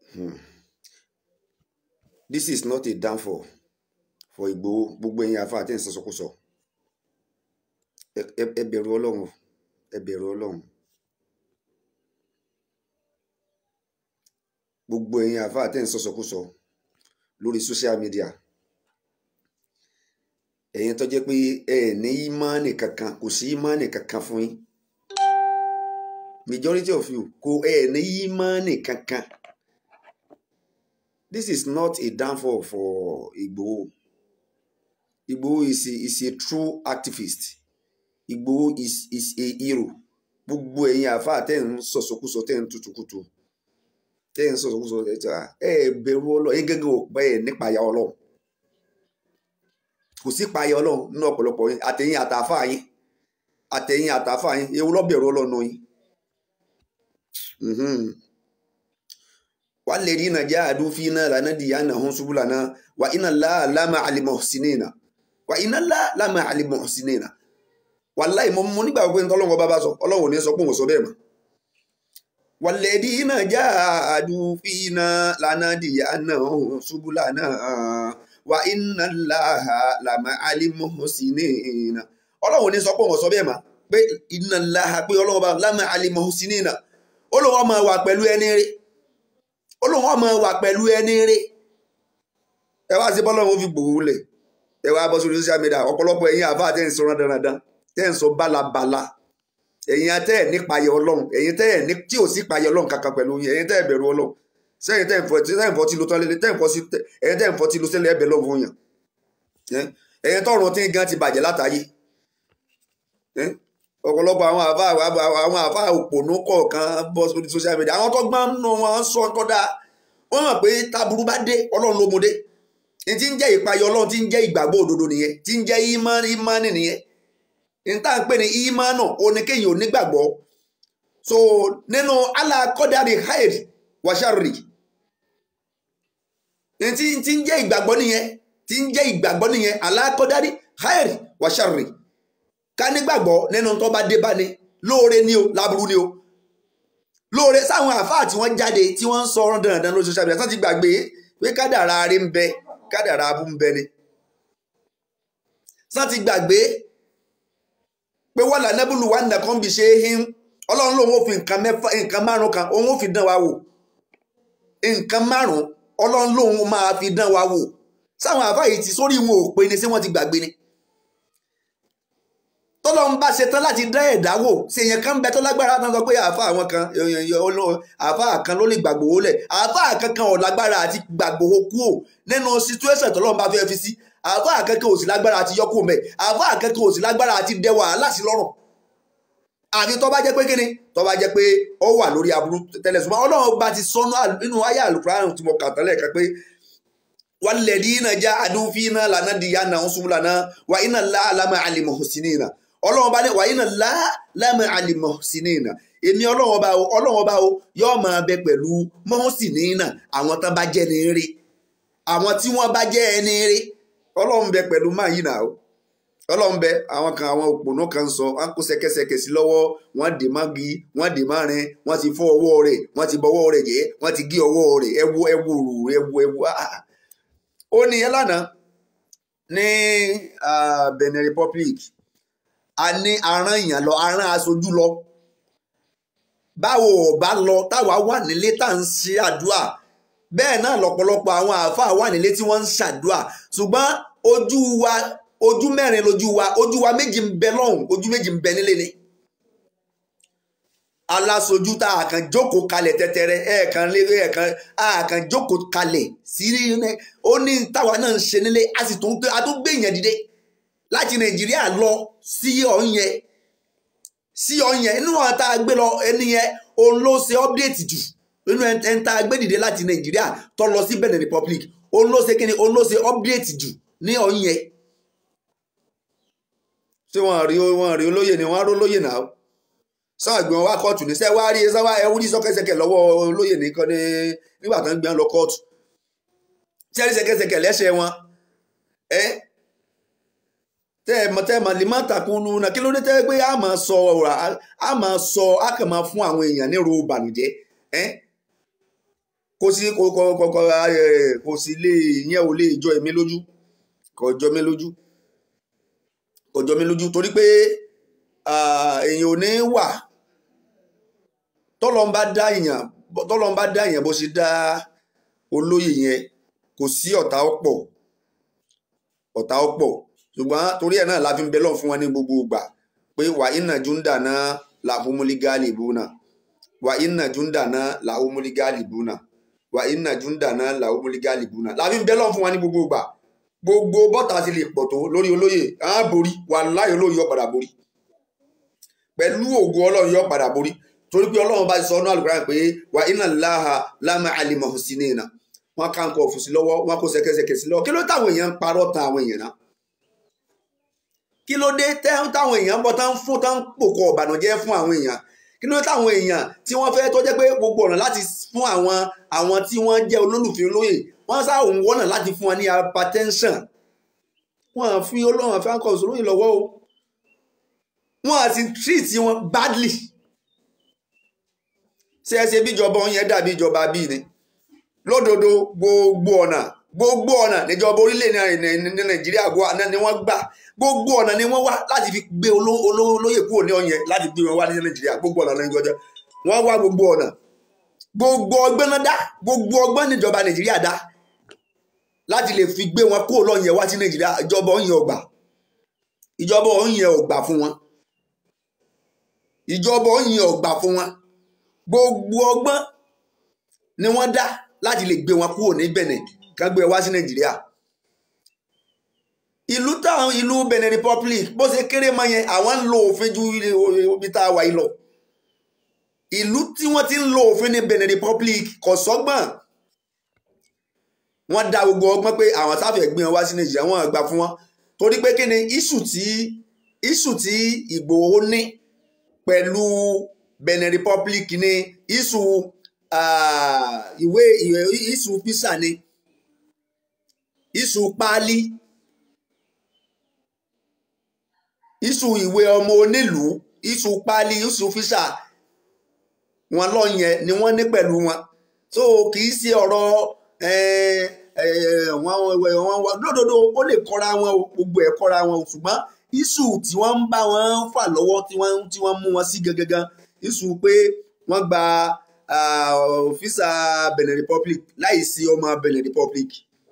this is not a downfall for Ìgbòho gbogbo ẹ̀yin àfa àti ìsọsọkúsọ ẹ ẹ bẹ̀rù Ọlọ́run o, ẹ bẹ̀rù Ọlọ́run gbogbo ẹ̀yin àfa àti ìsọsọkúsọ lórí social media ẹ̀yin tó jẹ́ pé ẹ ní ìmánì kankan kò sí ìmánì kankan fún yín majority of you kò ẹ ní ìmánì kankan this is not a downfall for Igboho Igboho is a, is a true activist Igboho is is a hero gbogbo ẹ̀yin àfa tẹ́ ń sọ̀sọ̀kúsọ tẹ́ ń tutukutu tẹ́ ń sọ̀sọ̀kúsọ tẹ́ ń tà ẹ bẹ̀rù Ọlọ́run ẹ gẹ́gẹ́ ò pẹ́ ẹ nípa ya Ọlọ́run kò sí payọ Ọlọ́run nínú ọ̀pọ̀lọpọ̀ yín àtẹ̀yìn àtàfà yín àtẹ̀yìn àtàfà yín ewu lọ́bẹ̀rù Ọlọ́run yín walladhina jahadu fina lanahdiyannahum subulana wa inna Allaha lama'al muhsinina wa inna Allaha lama'al muhsinina wàláì mo mo nígbà pé ntọ́lọ́wọ́ bá bá sọ Ọlọ́run ò ní sọ pé òun sọ bẹ́ẹ̀ mọ́ walladhina jahadu fina lanahdiyannahum subulana wa inna Allaha lama'al muhsinina Ọlọ́run ò ní sọ pé òun sọ bẹ́ẹ̀ mọ́ pé inna Allaha pé Ọlọ́run bá lama'al muhsinina Ọlọ́run máa wà pẹ̀lú ẹni rí Ọlọ́run máa wà pẹ̀lú ẹni rí ẹ wá sí bọ́lọ́run fi gbòòwò lẹ̀ ẹ wá bọ́ sórí social media ọ̀pọ̀lọpọ̀ ẹ̀yin àbá àti ẹ̀yin sọ̀rọ̀ dandan tẹ́ ń sọ bálabàla ẹ̀yin atẹ́ ẹ̀ nípa ayọ̀ Ọlọ́run ẹ̀yin tẹ́ ẹ̀ ní tí ò sí payọ̀ Ọlọ́run kankan pẹ̀lú yín ẹ̀yin tẹ́ ẹ̀ bẹ̀rù Ọlọ́run sẹ́yìn tẹ́ ẹ̀ fọ́ tí tẹ́ ẹ̀ fọ́ tí lo tán lélẹ̀ tẹ́ ẹ̀ fọ́ sí ẹ̀yin tẹ́ ẹ̀ fọ́ tí lo sẹ́lẹ̀ ẹ̀bẹ̀ lọ́wọ́ yàn ẹ̀yin tọ́run tí gan ti bàjẹ́ látàyè ọ̀pọ̀lọpọ̀ àwọn àfa àwọn àfa òpònú kọ̀ọ̀kan bọ́ sórí social media àwọn tó gbọ́n nù wọn sọ kọ́dà wọ́n mọ̀ pé taburú bá dé Ọlọ́run ló mú dé ní tí ń jẹ́ ìpayọ̀ Ọlọ́run tí ń jẹ́ ìgbàgbọ́ òdodo nìyẹn tí ń jẹ́ ìmánì nìyẹn níta ń pè ní ìmánà oníkéyìn onígbàgbọ́ so nínú alákọ̀dáre haid wàṣàrì tí tí ń jẹ́ ìgbàgbọ́ nìyẹn tí ń jẹ́ ìgbàgbọ́ nìyẹn alákọ̀dáre haid wàṣàrì ká nígbàgbọ́ nínú tó bá dé bá ní lóore ni o láburú ni o lóore sáwọn àfáà tí wọ́n jáde tí wọ́n ń sọ ọ́rọ́ dandan lórí social media tó ti gbàgbé pé kádàrá arí ń bẹ kádàrá abú ń bẹ ni sọ ti gbàgbé pé wọ́n là nẹ́bùlù wà nìkan bí ṣe é hin ọlọ́run lòun ò fi nǹkan mẹ́fà nǹkan márùn kan òun ò fi dán wa wò nǹkan márùn ọlọ́run lòun máa fi dán wa wò sáwọn àfáà yìí ti sórí wọn ò pe ni sí wọ́n ti gbàgbé ni tọ́lọ́run bá ṣe tán láti dán ẹ̀dá wò ṣe èèyàn kan bẹ tó lágbára tán sọ pé àáfà àwọn kan àáfà kan ló lè gbàgbówó lẹ̀ àáfà kankan ò lágbára àti gbàgbówó kú ò nínú situation tọ́lọ́run bá fẹ́ fi sí àáfà kankan ò sí lágbára àti yọkù mẹ́ àáfà kankan ò sí lágbára àti dẹ wàhálà sí lọ́rùn àfi tó bá jẹ́ pé kíni tó bá jẹ́ pé ó wà lórí aburú tẹ́lẹ̀ ṣùgbọ́n ọlọ́run bá ti sọnù nínú ayé àlùkùránì tí mo kà tẹ́lẹ̀ kan pé walladhina jahadu fina lanadiyannahum subulana wa inna Allaha lama'al muhsinina ọlọ́run bá ní wàyí náà lá lámì àlìmọ̀ sí ní ìnà èmi ọlọ́run ọba o ọlọ́run ọba o yóò máa bẹ pẹ̀lú mọ́sí ní ìnà àwọn tán bá jẹ́ ní eré àwọn tí wọ́n bá jẹ́ ẹni eré ọlọ́run bẹ pẹ̀lú máa yìí náà o ọlọ́run bẹ àwọn kan àwọn òpònú kan sọ wọn kó ṣẹ̀kẹ̀ṣẹ̀kẹ̀ sí lọ́wọ́ wọn dè má gi wọn dè má rin wọn ti fọ́ ọwọ́ rẹ̀ wọn ti bọ́wọ́ rẹ̀ jẹ́ wọn ti gé ọwọ́ rẹ̀ ẹwu ẹwu rù ẹwu ẹwu ó ní ẹ lánàá ní Benin Republic a ní aràn èèyàn lọ aràn aṣojú lọ báwo ò bá lọ táwa wà nílé tá à ń ṣe àdúrà bẹ́ẹ̀ náà lọ́pọ̀lọpọ̀ àwọn àáfàá wà nílé tí wọ́n ń ṣàdúrà ṣùgbọ́n ojú wa ojú mẹ́rin lójú wa ojú wa méjì ń bẹ lọ́hùn ojú méjì ń bẹ nílé ni aláṣojú tá a kàn jókòó kalẹ̀ tẹ́tẹ́rẹ́ ẹ̀ẹ̀kan lérè ẹ̀ẹ̀kan a kàn jókòó kalẹ̀ sí ó ní táwa náà ń ṣe nílé a sì tún gbé yẹn dìde láti nàìjíríà lọ sí ọ̀yẹn sí ọ̀yẹn inú àwọn tá a gbé lọ ẹni yẹn òun ló ṣe ọ́pdéètì jù nínú ẹni tá a gbé dìde láti nàìjíríà tó lọ sí benin republic òun ló ṣe kíni òun ló ṣe ọ́pdéètì jù ní ọ̀yẹn ṣé wọn rí wọn rí olóyè ni wọn á rólóyè náà sọ àgbọn wa kóòtù ní sẹ wá rí ẹ sáwá ẹ wúrí sọkẹsẹkẹ lọ́wọ́ olóyè nìkan ní nígbà tó ń gbé wọn lọ kóòtù sẹrí sẹkẹsẹkẹ lẹ́sẹ̀ wọn ẹ tẹ ẹ mọ tẹ ẹ mọ lè má takun nu na kí ló dé tẹ pé a máa sọ ọ̀rọ̀ a máa sọ a kàn máa fún àwọn èèyàn ní ro ìbànújẹ́ ẹ kò sí kò kò kò kò ẹ, kò sí lè yẹn ò lè jọ èmi lójú kò jọ mí lójú kò jọ mí lójú torí pé ah, èèyàn ò ní wà tọ́lọ́ ń bá dá èèyàn tọ́lọ́ ń bá dá èèyàn bó ṣe dá olóyè yẹn kò sí ọ̀tá ọ̀pọ̀ ọ̀tá ọ̀pọ̀ ṣùgbọ́n torí ẹ̀ náà la fi ń bẹ lọ́n fún wọn ní gbogbo ìgbà pé wà iná júndà náà làhùmúlí gáàlì búnà wà iná júndà náà làhùmúlí gáàlì búnà wà iná júndà náà làhùmúlí gáàlì búnà la fi ń bẹ lọ́n fún wọn ní gbogbo ìgbà gbogbo bọ́tà ti lè pọ̀ tó lórí olóyè á borí wà láyé olóyè yóò padà borí pẹ̀lú ògo ọlọ́run yóò padà borí torí pé ọlọ́run bá ti sọ ọ́nà àlùkò pé wà iná láha lámà àlìmọ̀ sí ní ìnà wọn ká nǹkan ọ̀fùsí lọ́wọ́ wọn kó ṣẹ̀kẹ̀ṣẹ̀kẹ̀ sí lọ́wọ́ kí ló táwọn èèyàn ń parọ́ tan àwọn èèyàn náà kí ló dé tẹ́ táwọn èèyàn ń bọ̀ tán fún tán pòkọ̀ ọ̀bànújẹ́ fún àwọn èèyàn kí ló dé táwọn èèyàn tí wọ́n fẹ́ tó jẹ́ pé gbogbo ọ̀nà láti fún àwọn àwọn tí wọ́n jẹ́ olólùfẹ́ olóyè wọ́n sá òun wọ́nà láti fún wọn ní hypertension wọ́n á fi olóhùn àfi àkọ́ òṣòlóyìn lọ́wọ́ o wọ́n á ti treat wọn badly ṣé ẹ ṣe bíjọba òun yẹn dàbí ìjọba bíi ni lódodo gbogbo ọ̀nà gbogbo ọ̀nà níjọba orílẹ̀ ní nàìjíríà ni wọ́n gbà gbogbo ọ̀nà ni wọ́n wá láti fi gbé oló- oló- olóyè kúrò ní ọ̀yẹ́ láti gbé wọn wá ní nàìjíríà gbogbo ọ̀nà ní ìjọba wọ́n wá gbogbo ọ̀nà gbogbo ọgbọ́n náà dá gbogbo ọgbọ́n níjọba nàìjíríà dá láti lè fi gbé wọn kúrò lọ́yẹ̀ wá sí nàìjíríà ìjọba ọ̀yẹ́ ọgbà ìjọba ọ̀yẹ́ ọgbà fún wọn ìjọba ọ̀yẹ́ ọgbà fún wọn gbogbo ọgbọ́n ni wọ́n dá láti lè gbé wọn kúrò ní Benin kán gbé wá sí Nàìjíríà ìlú táwọn ìlú Benin Republic bó ṣe kéré mọ́ yẹn àwọn ń lo òfin ju ibi tá a wà yìí lọ ìlú tí wọ́n ti ń lo òfin ní Benin Republic kò sọ́gbọ́n wọ́n dá gbogbo ọgbọ́n pé àwọn sáfẹ́ gbé wọn wá sí Nàìjíríà wọ́n gbà fún wọn torí pé kí ni iṣu tí iṣu tí Ìgbòho ní pẹ̀lú Benin Republic ní iṣu ah, ìwé ìwé iṣu fisa ni iṣu páálí iṣu ìwé ọmọ onílùú iṣu páálí iṣu fisa wọn lọ yẹn ni wọ́n ní pẹ̀lú wọn so kì í ṣe ọ̀rọ̀ eh, eh, wọn wọn wọn lódodo ó lè kọ́ra wọn o, gbogbo ẹ̀ kọ́ra wọn o, ṣùgbọ́n iṣu tí wọ́n ń bá wọn fà lọ́wọ́ tí wọ́n tí wọ́n mú wọn sí gangan iṣu pé wọ́n gba fisa Benin Republic láì sí ọmọ Benin Republic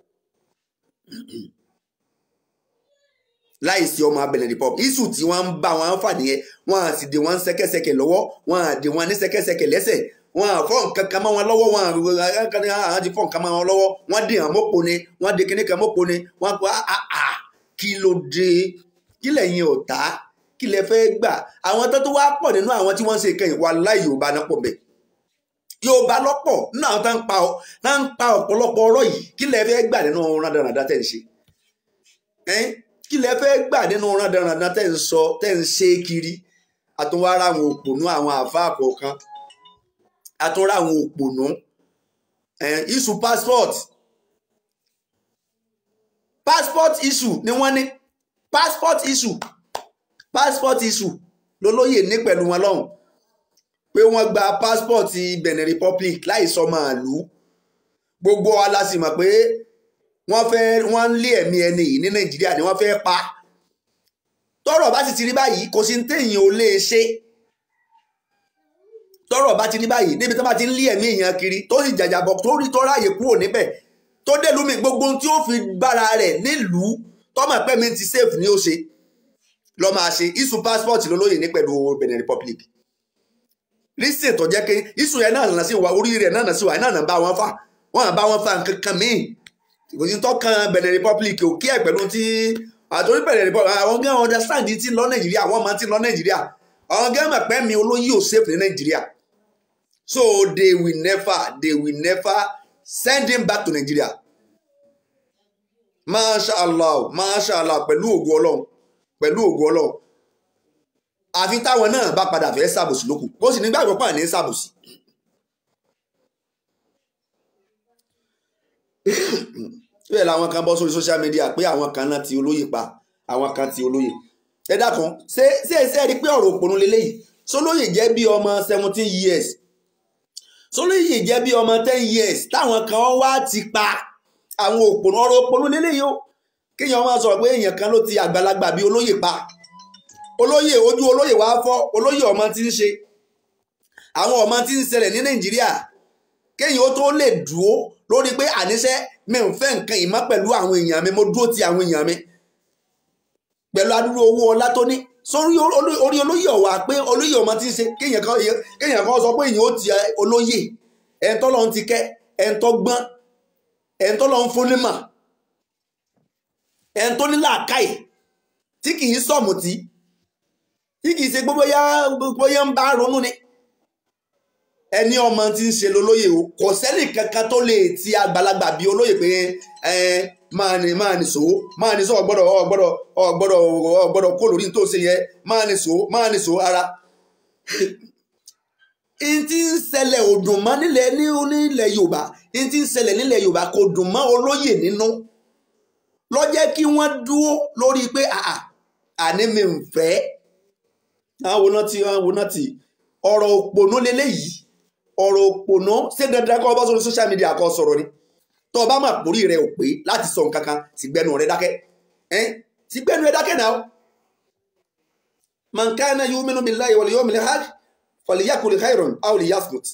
láì sí ọmọ Benin Republic iṣu tí wọ́n ń bá wọn fà nìyẹn wọ́n á sì dè wọ́n ṣẹ̀kẹ̀ṣẹ̀kẹ̀ lọ́wọ́ wọ́n á dè wọ́n ní ṣẹ̀kẹ̀ṣẹ̀kẹ̀ lẹ́sẹ̀ wọ́n á fọ́ nǹkan kan mọ́ wọn lọ́wọ́ wọ́n á kan ní àwọn ti fọ́ nǹkan mọ́ wọn lọ́wọ́ wọ́n dè hàn mọ́pọ̀ ni wọ́n dè kíní kan mọ́pọ̀ ni wọ́n pa á á kí ló dé kí lẹ́yìn ọ̀tá kí lẹ fẹ́ gbà àwọn tó tó wá pọ̀ nínú àwọn tí wọ́n ń ṣe ìkẹyìn wà láì Yorùbá náà pọ̀ bẹ́ẹ̀ Yorùbá lọ́pọ̀ nínú àwọn tó ń pa tó ń pa ọ̀pọ̀lọpọ̀ ọ̀rọ̀ yìí kí lẹ fẹ́ gbà nínú rádaràdá tẹ̀ ń ṣe ẹ́n kí lẹ fẹ́ gbà nínú rádaràdá tẹ̀ ń sọ tẹ̀ ń ṣe kiri àtúnwárà àwọn òpònú àwọn àfáà kọ̀ọ̀kan àtúnrà àwọn òpònú ẹ́n issue passport passport issue ni wọ́n ní passport issue passport issue lolóyè ní pẹ̀lú wọn lọ́hùn pé wọ́n gba passport Benin Republic láì sọ màálù gbogbo wa la sì mọ̀ pé wọ́n fẹ́ wọ́n ń lé ẹ̀mí ẹni yìí ní Nàìjíríà ni wọ́n fẹ́ pa tọ́rọ̀ bá sì ti rí báyìí kò sí ní téèyàn ò lè ṣe tọ́rọ̀ bá ti rí báyìí níbi tó bá ti ń lé ẹ̀mí èèyàn kiri tó sì jàjàbọ̀ tó rí tó ráàyè kúrò níbẹ̀ tó dé lómi gbogbo ohun tí ó fi bára rẹ̀ nílùú tọ́mọ̀ pẹ́mi ti safe ni ó ṣe lọ́ máa ṣe isu passport lólóyè ní pẹ̀lú Benin Republic lísìn tó jẹ́ pé isu yẹn náà nà sí wa orí rẹ̀ náà nà sí wa náà nà bá wọn fà wọn bá wọn fà nǹkan kan míì kò sí tó kan Benin Republic ò kí ẹ̀ pẹ̀lú tí àtòrí Benin Republic àwọn gẹ́gẹ́ understand ti lọ Nàìjíríà àwọn máa ti lọ Nàìjíríà àwọn gẹ́gẹ́ mọ̀ pé mi olóyè ò safe ní Nàìjíríà so they will never they will never send him back to Nigeria masha allah masha allah pẹ̀lú ògo Ọlọ́run pẹ̀lú ògo Ọlọ́run àfi táwọn náà bá padà fẹ́ ṣàbòsí lókù bó sì nígbàgbọ́ pà ní ṣàbòsí. bẹ́ẹ̀ làwọn kan bọ́ sórí social media pé àwọn kan náà ti olóyè pa àwọn kan ti olóyè. ẹ dákun ṣé ṣé ṣé ẹ rí i pé ọ̀rọ̀ òpònú lélẹ́yìí sólóyè jẹ́ bí ọmọ seventeen years Sólóyè jẹ́ bí ọmọ ten years táwọn kan wá ti pa àwọn òpònú ọ̀rọ̀ òpònú lélẹ́yìí o kéèyàn máa sọ̀rọ̀ pé èèyàn kan ló ti àgbàlagbà bíi olóyè pa olóyè ojú olóyè wá fọ́ olóyè ọmọ tí ń ṣe àwọn ọmọ tí ń ṣẹlẹ̀ ní Nàìjíríà kéèyàn ó tó lè dúró lórí pé àníṣe mi ń fẹ́ nǹkan ìmọ̀ pẹ̀lú àwọn èèyàn mi mo dúró ti àwọn èèyàn mi pẹ̀lú adúrú owó ọlá tó ní sórí orí olóyè ọ̀wà pé olóyè ọmọ tí ń ṣe kéèyàn kan kéèyàn kan sọ pé èèyàn ó ti olóyè ẹ̀ńtọ́ lọ́n ti kẹ́ ẹ̀ńtọ́ gbọ́n ẹ̀ńtọ́ lọ́n fún nímọ̀ ẹ̀ńtọ́ ní làákàyè tí kì í sọ̀mùtì tí kì í ṣe gbogbo yá ń bá ronú ni ẹni ọmọ tí ń ṣe lólóyè o kò sẹ́nì kankan tó lè ti àgbàlagbà bíi olóyè pé ẹ máa ní máa ní sòó máa ní sòó ọgbọ́dọ̀ ọgbọ́dọ̀ ọgbọ́dọ̀ ọgbọ́dọ̀ kó lórí tó ṣe yẹ máa ní sòó máa ní sòó ara. n ti ń ṣẹlẹ̀ ò dùn mọ́ nílẹ̀ ní nílẹ̀ Yorùbá n ti ń ṣẹlẹ̀ nílẹ̀ Yorùbá kò dùn mọ́ olóyè nínú ló jẹ́ kí wọ́n dúró lórí pé àà àní mi ń fẹ́ àwọn náà ti àwọn náà ti ọ̀rọ̀ òpònú lélẹ́yìí ọ̀rọ̀ òpònú ṣé dandan kọ́ ọ bá sórí social media kọ́ sọ̀rọ̀ ni tó o bá mà pórí rẹ ò pé láti sọ nǹkan kan sì gbẹnu rẹ dákẹ́ ẹ́ sì gbẹnu rẹ dákẹ́ náà man kana yu'minu billahi wal yawmil akhir falyakul khayran aw liyasmut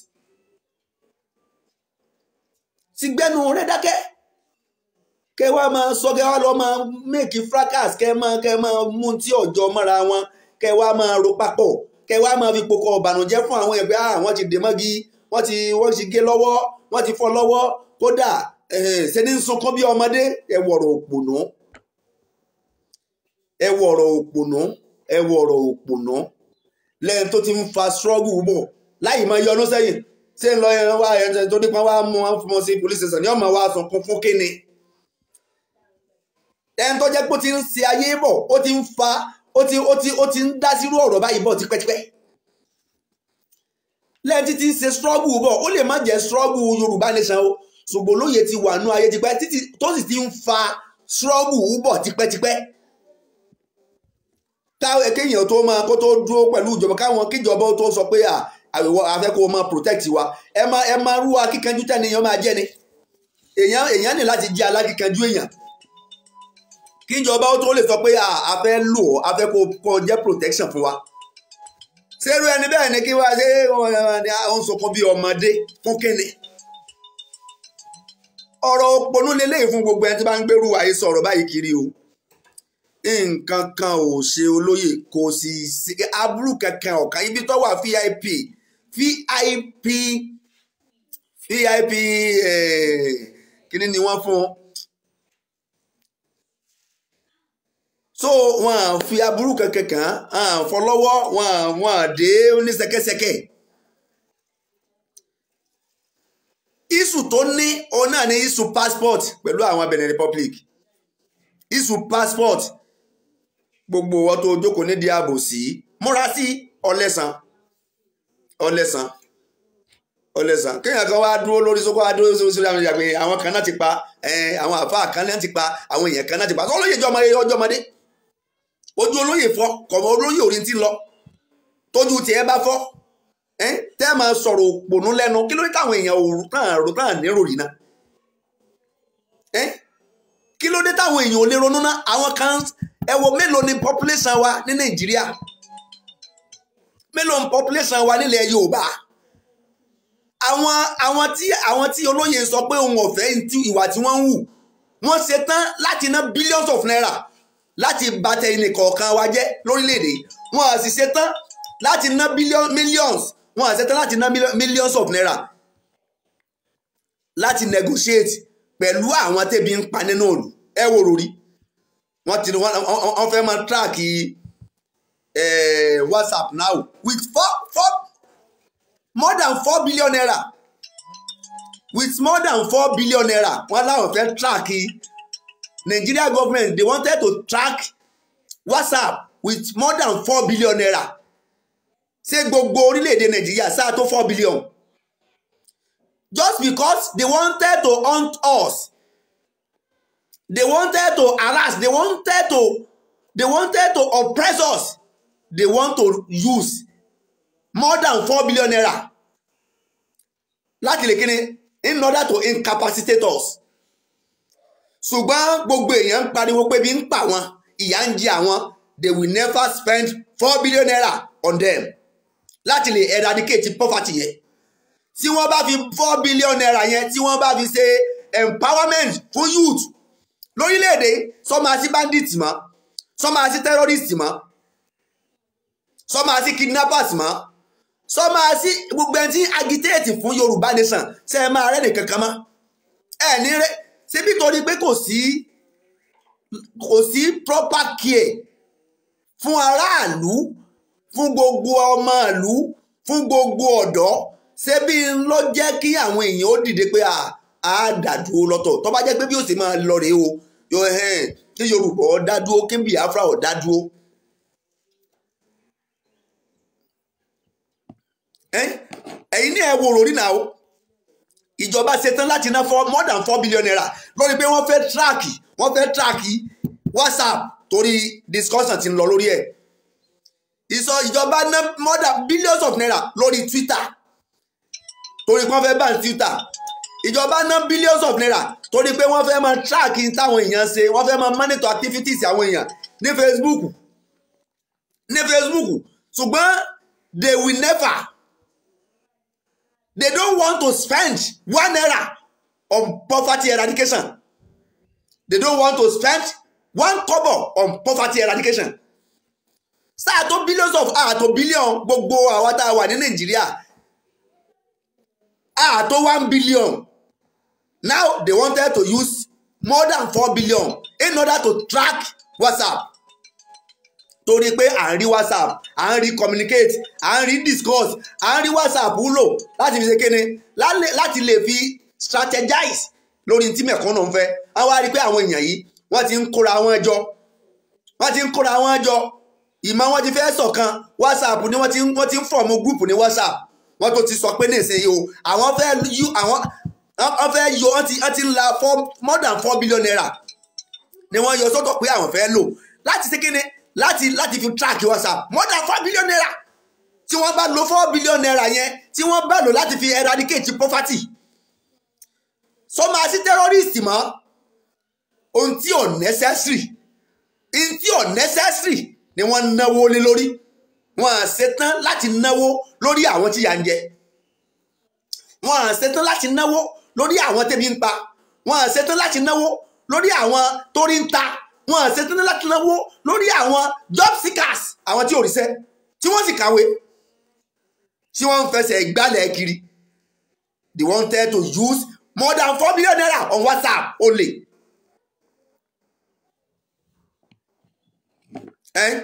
sì gbẹnu rẹ dákẹ́ kẹ wá máa sọ kẹ wá lọ máa make fracas kẹ máa kẹ máa mú tí ọjọ́ mọ́ra wọn kẹ wá máa ro papọ̀ kẹ wá máa fi pokọ ọ̀bànújẹ́ fún àwọn ẹgbẹ́ àwọn ti dè mọ́gi wọ́n ti wọ́n ti gé lọ́wọ́ wọ́n ti fọ́ lọ́wọ́ kódà ṣe ní sunkún bí ọmọdé ẹ wọ̀rọ̀ òpònú ẹ wọ̀rọ̀ òpònú ẹ wọ̀rọ̀ òpònú lẹ́yìn tó ti ń fa struggle bọ̀ láì máa yọnu sẹ́yìn ṣé ń lọ ẹran wá ẹran tó dípọn wá mú wọn fún wọn sí police station ní ọmọ wa sunkún fún kíni ẹni tó jẹ́ pé ó ti ń ṣe ayé bọ̀ ó ti ń fa ó ti ó ti ó ti ń dá sírú ọ̀rọ̀ báyìí bọ̀ tipẹ́tipẹ́ lẹ́yìn tí ti ń ṣe struggle bọ̀ ó lè má jẹ́ struggle Yorùbá nation o ṣùgbọ́n olóye ti wà nú ayé tipẹ́ títí tó sì ti ń fa struggle bọ̀ tipẹ́tipẹ́ táwọn kéèyàn tó máa kó tó dúró pẹ̀lú ìjọba káwọn kíjọba tó sọ pé àwẹ̀wọ̀ afẹ́ kó máa protect wa ẹ máa ẹ máa rú akíkanjú tẹ́ni èèyàn máa jẹ́ ni èèyàn èèyàn ní láti jẹ́ alákíkanjú èèyàn kíjọba ó tó lè sọ pé a fẹ́ lò ó a fẹ́ kó jẹ́ protection fún wa ṣerú ẹni bẹ́ẹ̀ ni kí wá ṣe ó ń sọkún bí ọmọdé fún kíni ọ̀rọ̀ òpònú lélẹ́yìí fún gbogbo ẹni tí bá ń gbèrú àyè sọ̀rọ̀ báyìí kiri o nǹkan kan ò ṣe olóyè kò sì sí aburú kankan ọ̀kan ibi tó wà vip vip vip kíní ni wọ́n fún so wọn à fi aburú kankan kan à fọlọ́wọ́ wọn à wọn à dé oníṣẹ́kẹ́ṣẹkẹ̀. isu tó ní òun náà ní isu passport pẹ̀lú àwọn Benin Republic isu passport gbogbo wọn tó jókòó nídìí ààbò sí múra sí ọlẹ́sàn ọlẹ́sàn ọlẹ́sàn kéèyàn kan wá dúró lórí sókó wá dúró sórí sórí àwọn ìyá pé àwọn kan náà ti pa àwọn àfáà kan náà ti pa àwọn èèyàn kan náà ti pa sọ olóyè ọjọ́ ọjọ́ ọmọdé ojú olóyè fọ́ kọ̀mọ́ olóyè orí ti lọ tójú tiẹ̀ bá fọ́ tẹ́ ẹ máa sọ̀rọ̀ òpònú lẹ́nu kí ló ní káwọn èèyàn òru náà rò náà nírò rí náà kí ló dé táwọn èèyàn ò lè ronú náà àwọn kan ẹ wo mélòó ni population wa ní nàìjíríà mélòó ni population wa nílẹ̀ yorùbá àwọn àwọn tí àwọn tí olóyè sọ pé òun ọ̀fẹ́ ìwà tí wọ́n ń hù wọ́n ṣe tán láti ná billions of naira láti bàtẹ ẹnìkọ̀ọ̀kan wa jẹ́ lórílẹ̀‐èdè wọn à sì ṣe tán láti ná millions wọn à ṣe tán láti ná millions of naira láti negotiate pẹ̀lú àwọn tẹ́bi ń pa nínú òòlù ẹ wò lórí wọ́n ti wọ́n fẹ́ máa track whatsapp now with four four more than four billion naira with more than four billion naira wọ́n láwọn fẹ́ track Nigeria government they wanted to track whatsapp with more than four billion naira ṣé gbogbo orílẹ̀-èdè Nàìjíríà sáà tó four billion just because they wanted to hunt us they wanted to harass they wanted to they wanted to oppress us they want to use more than four billion naira láti lè kíni in order to incapacitate us ṣùgbọ́n gbogbo èèyàn ń pariwo pé bí ń pa wọn ìyà ń jẹ àwọn they will never spend four billion naira on them láti lè eradicate poverty yẹn tí wọ́n bá fi four billion naira yẹn tí wọ́n bá fi ṣe empowerment fún youth lórílẹ̀‐èdè sọ́mọ́ àti bandit mọ́ sọ́mọ́ àti terrorist mọ́ sọ́mọ́ àti kidnappers mọ́ sọ́mọ́ àti gbogbo ẹni tí agitate fún Yorùbá nation ṣe é máa rẹ́nì kankan mọ́ ẹ̀ ní rẹ́ síbi torí pé kò sí kò sí proper care fún aráàlú fún gbogbo ọmọ ìlú fún gbogbo ọ̀dọ́ ṣebí ló jẹ́ kí àwọn èèyàn ó dìde pé a dàdúró lọ́tọ̀ tó bá jẹ́ pé bí ó sì máa lọ rèé o yóò hẹ́n kí Yorùbá ó dádúró kí Biafra ó dádúró. ẹ̀yin ní ẹ̀ wo ròrí náà o ìjọba ṣetán láti ná for more than four billion naira lórí pé wọ́n fẹ́ tíráàkì wọ́n fẹ́ tíráàkì WhatsApp torí discussion ti ń lọ lórí ẹ̀ ìsọ ìjọba ná more than billions of naira lórí Twitter torí pé wọ́n fẹ́ ban Twitter ìjọba ná billions of naira torí pé wọ́n fẹ́ máa track táwọn èèyàn ṣe wọ́n fẹ́ máa monitor activities àwọn èèyàn ní Facebook ní Facebook ṣùgbọ́n they will never they don't want to spend one naira on poverty eradication they don't want to spend one kobo on poverty eradication sáà tó billions of ah tó billion gbogbo àwa tá a wà ní Nàìjíríà ah tó one billion now they wanted to use more than four billion in order to track WhatsApp torí pé à ń rí WhatsApp à ń rí communicate à ń rí discuss à ń rí WhatsApp wúlò láti fi ṣe kéne láti lè fi strategize lórí tí mẹ̀kúnnù ń fẹ́ wọ́n wá rí pé àwọn èèyàn yìí wọ́n ti ń kóra wọn jọ wọ́n ti ń kóra wọn jọ ìmọ̀ wọn ti fẹ́ ṣọ̀kan WhatsApp ni wọ́n ti wọ́n ti ń fọ̀mù gúrùpù ní WhatsApp wọ́n tó ti sọ pé ní ìsinyìí o àwọn fẹ́ yú àwọn wọ́n fẹ́ yọ wọ́n ti wọ́n ti ń la four more than four billion naira ni wọ́n yọ sọ́tọ̀ pé àwọn fẹ́ lò láti ṣe kíni láti láti fi track WhatsApp more than four billion naira tí wọ́n bá lo four billion naira yẹn tí wọ́n bá lò láti fi eradicate poverty sọ máa sí terrorist mọ́ ohun tí ò necessary ohun tí ò necessary ni wọ́n náwó lé lórí wọ́n á ṣetán láti náwó lórí àwọn tí yà ń jẹ wọ́n á ṣetán láti náwó lórí àwọn tẹ́bi ń pa wọ́n á ṣetán láti náwó lórí àwọn torí ń ta wọ́n á ṣetán láti náwó lórí àwọn job seekers àwọn tí ò ríṣẹ́ tí wọ́n sì kàwé tí wọ́n ń fẹsẹ̀ gbálẹ̀ kiri they wanted to use more than four billion naira on WhatsApp only. Eh?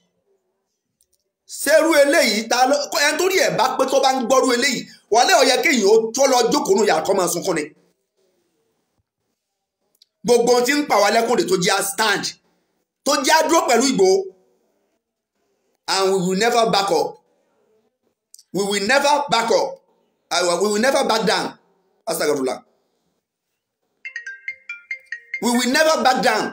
ṣerú eléyìí ta ló ẹni tó rí ẹ̀ bá pé tó bá ń gbọ́rú eléyìí wọlé ọ̀yẹ́ kéèyàn ó tó lọ jókòó nù yàrá kọ́ máa sunkún ni. gbogbo ohun tí ń pa wá lẹ́kùn rè tó jẹ́ stand tó jẹ́ dúró pẹ̀lú Ìgbòho and we will never back up we will never back up uh, we will never back down astagfirullah we will never back down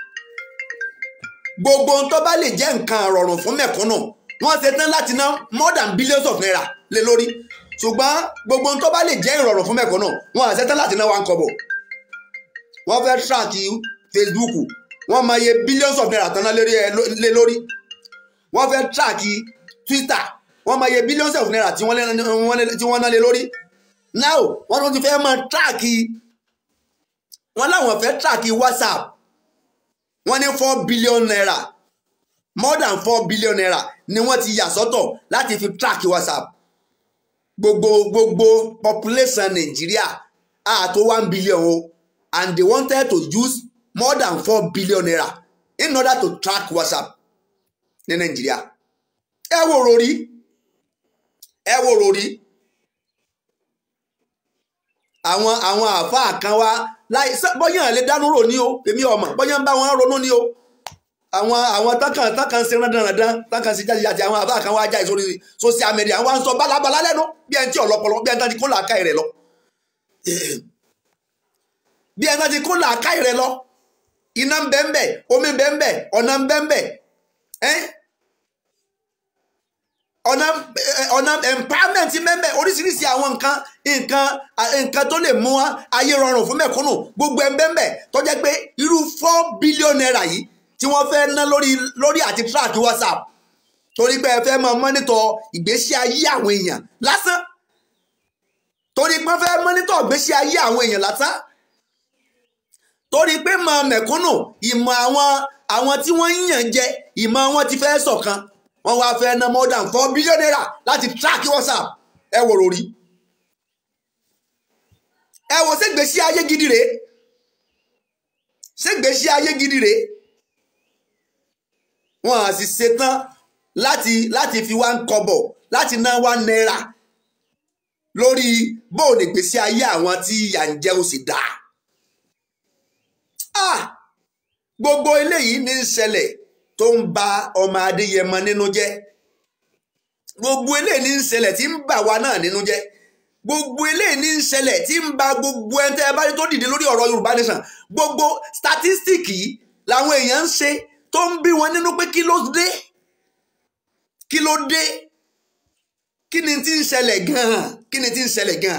gbogbo ohun tó bá lè jẹ́ nǹkan rọrùn fún mẹ̀kúnnù wọ́n ṣe tán láti ná more than billions of naira lé lórí ṣùgbọ́n gbogbo ohun tó bá lè jẹ́ ìrọ̀rùn fún mẹ̀kúnnù wọ́n ṣe tán láti ná one kọ́bọ̀ wọ́n fẹ́ track Facebook wọ́n máa yẹ billions of naira tán ná lé lórí wọ́n fẹ́ track Twitter wọ́n máa yẹ billions of naira tí wọ́n ná lé lórí now wọ́n tún ti fẹ́ máa track wọ́n láwọn fẹ́ track WhatsApp wọ́n ní four billion naira more than four billion naira ni wọ́n ti yà sọ́tọ̀ láti fi track WhatsApp gbogbo gbogbo population Nàìjíríà àtó one billion o and they wanted to use more than four billion naira in order to track WhatsApp ní Nàìjíríà ẹ wo rori ẹ wo rori àwọn àwọn àáfàá kan wá láì bọ́yá lè dánú rò ní o èmi ọmọ bọ́yá ń bá wọn ronú ní o àwọn àwọn tákàn tákàn ṣe rán dandan tákàn ṣe jáde jáde àwọn àáfàá kan wá jáde sórí social media wọn sọ bálabàlá lẹ́nu bí ẹni tí ọ̀lọ́pọ̀lọ́ bí ẹni tí kò làákà rẹ̀ lọ bí ẹni tí kò làákà rẹ̀ lọ iná ń bẹ ń bẹ omi ń bẹ ń bẹ ọ̀nà ń bẹ ń bẹ ọ̀nà ọ̀nà empowerment mẹ́mẹ́ oríṣiríṣi àwọn nǹkan nǹkan nǹkan tó lè mú ayé rọrùn fún mẹ̀kúnnù gbogbo ẹ̀ mẹ́mẹ́ tó jẹ́ pé irú four billion naira yìí tí wọ́n fẹ́ ná lórí lórí àti track whatsapp torí pé ẹ fẹ́ máa mọ́nítọ̀ ìgbésí ayé àwọn èèyàn lásán torí pé wọ́n fẹ́ mọ́nítọ̀ ìgbésí ayé àwọn èèyàn lásán torí pé mọ̀ mẹ̀kúnnù ìmọ̀ àwọn àwọn tí wọ́n ń yàn jẹ ìmọ̀ wọn ti fẹ́ ṣọ̀kan wọ́n wá fẹ́ ná more than four billion naira láti track whatsapp ẹ wò lórí ẹ wò ṣègbésí ayé gidi rèé ṣègbésí ayé gidi rèé wọn à sì ṣetán láti láti fi wá ń kọ́bọ̀ láti ná wá náírà lórí bóòlù ìgbésí ayé àwọn tí ìyà ń jẹ ó sì dáa ah gbogbo eléyìí ní í ṣẹlẹ̀ tó ń ba ọmọ adéyẹmọ nínú jẹ́ gbogbo eléyìí ní í ṣẹlẹ̀ tí ń bà wá náà nínú jẹ́ gbogbo eléyìí ní í ṣẹlẹ̀ tí ń ba gbogbo ẹni tẹ́ ẹ bá rí tó dìde lórí ọ̀rọ̀ yorùbá nation gbogbo statistic làwọn èèyàn ń ṣe tó ń bí wọn nínú pé kí ló dé kí ló dé kí ni tí ń ṣẹlẹ̀ gan-an kí ni tí ń ṣẹlẹ̀ gan-an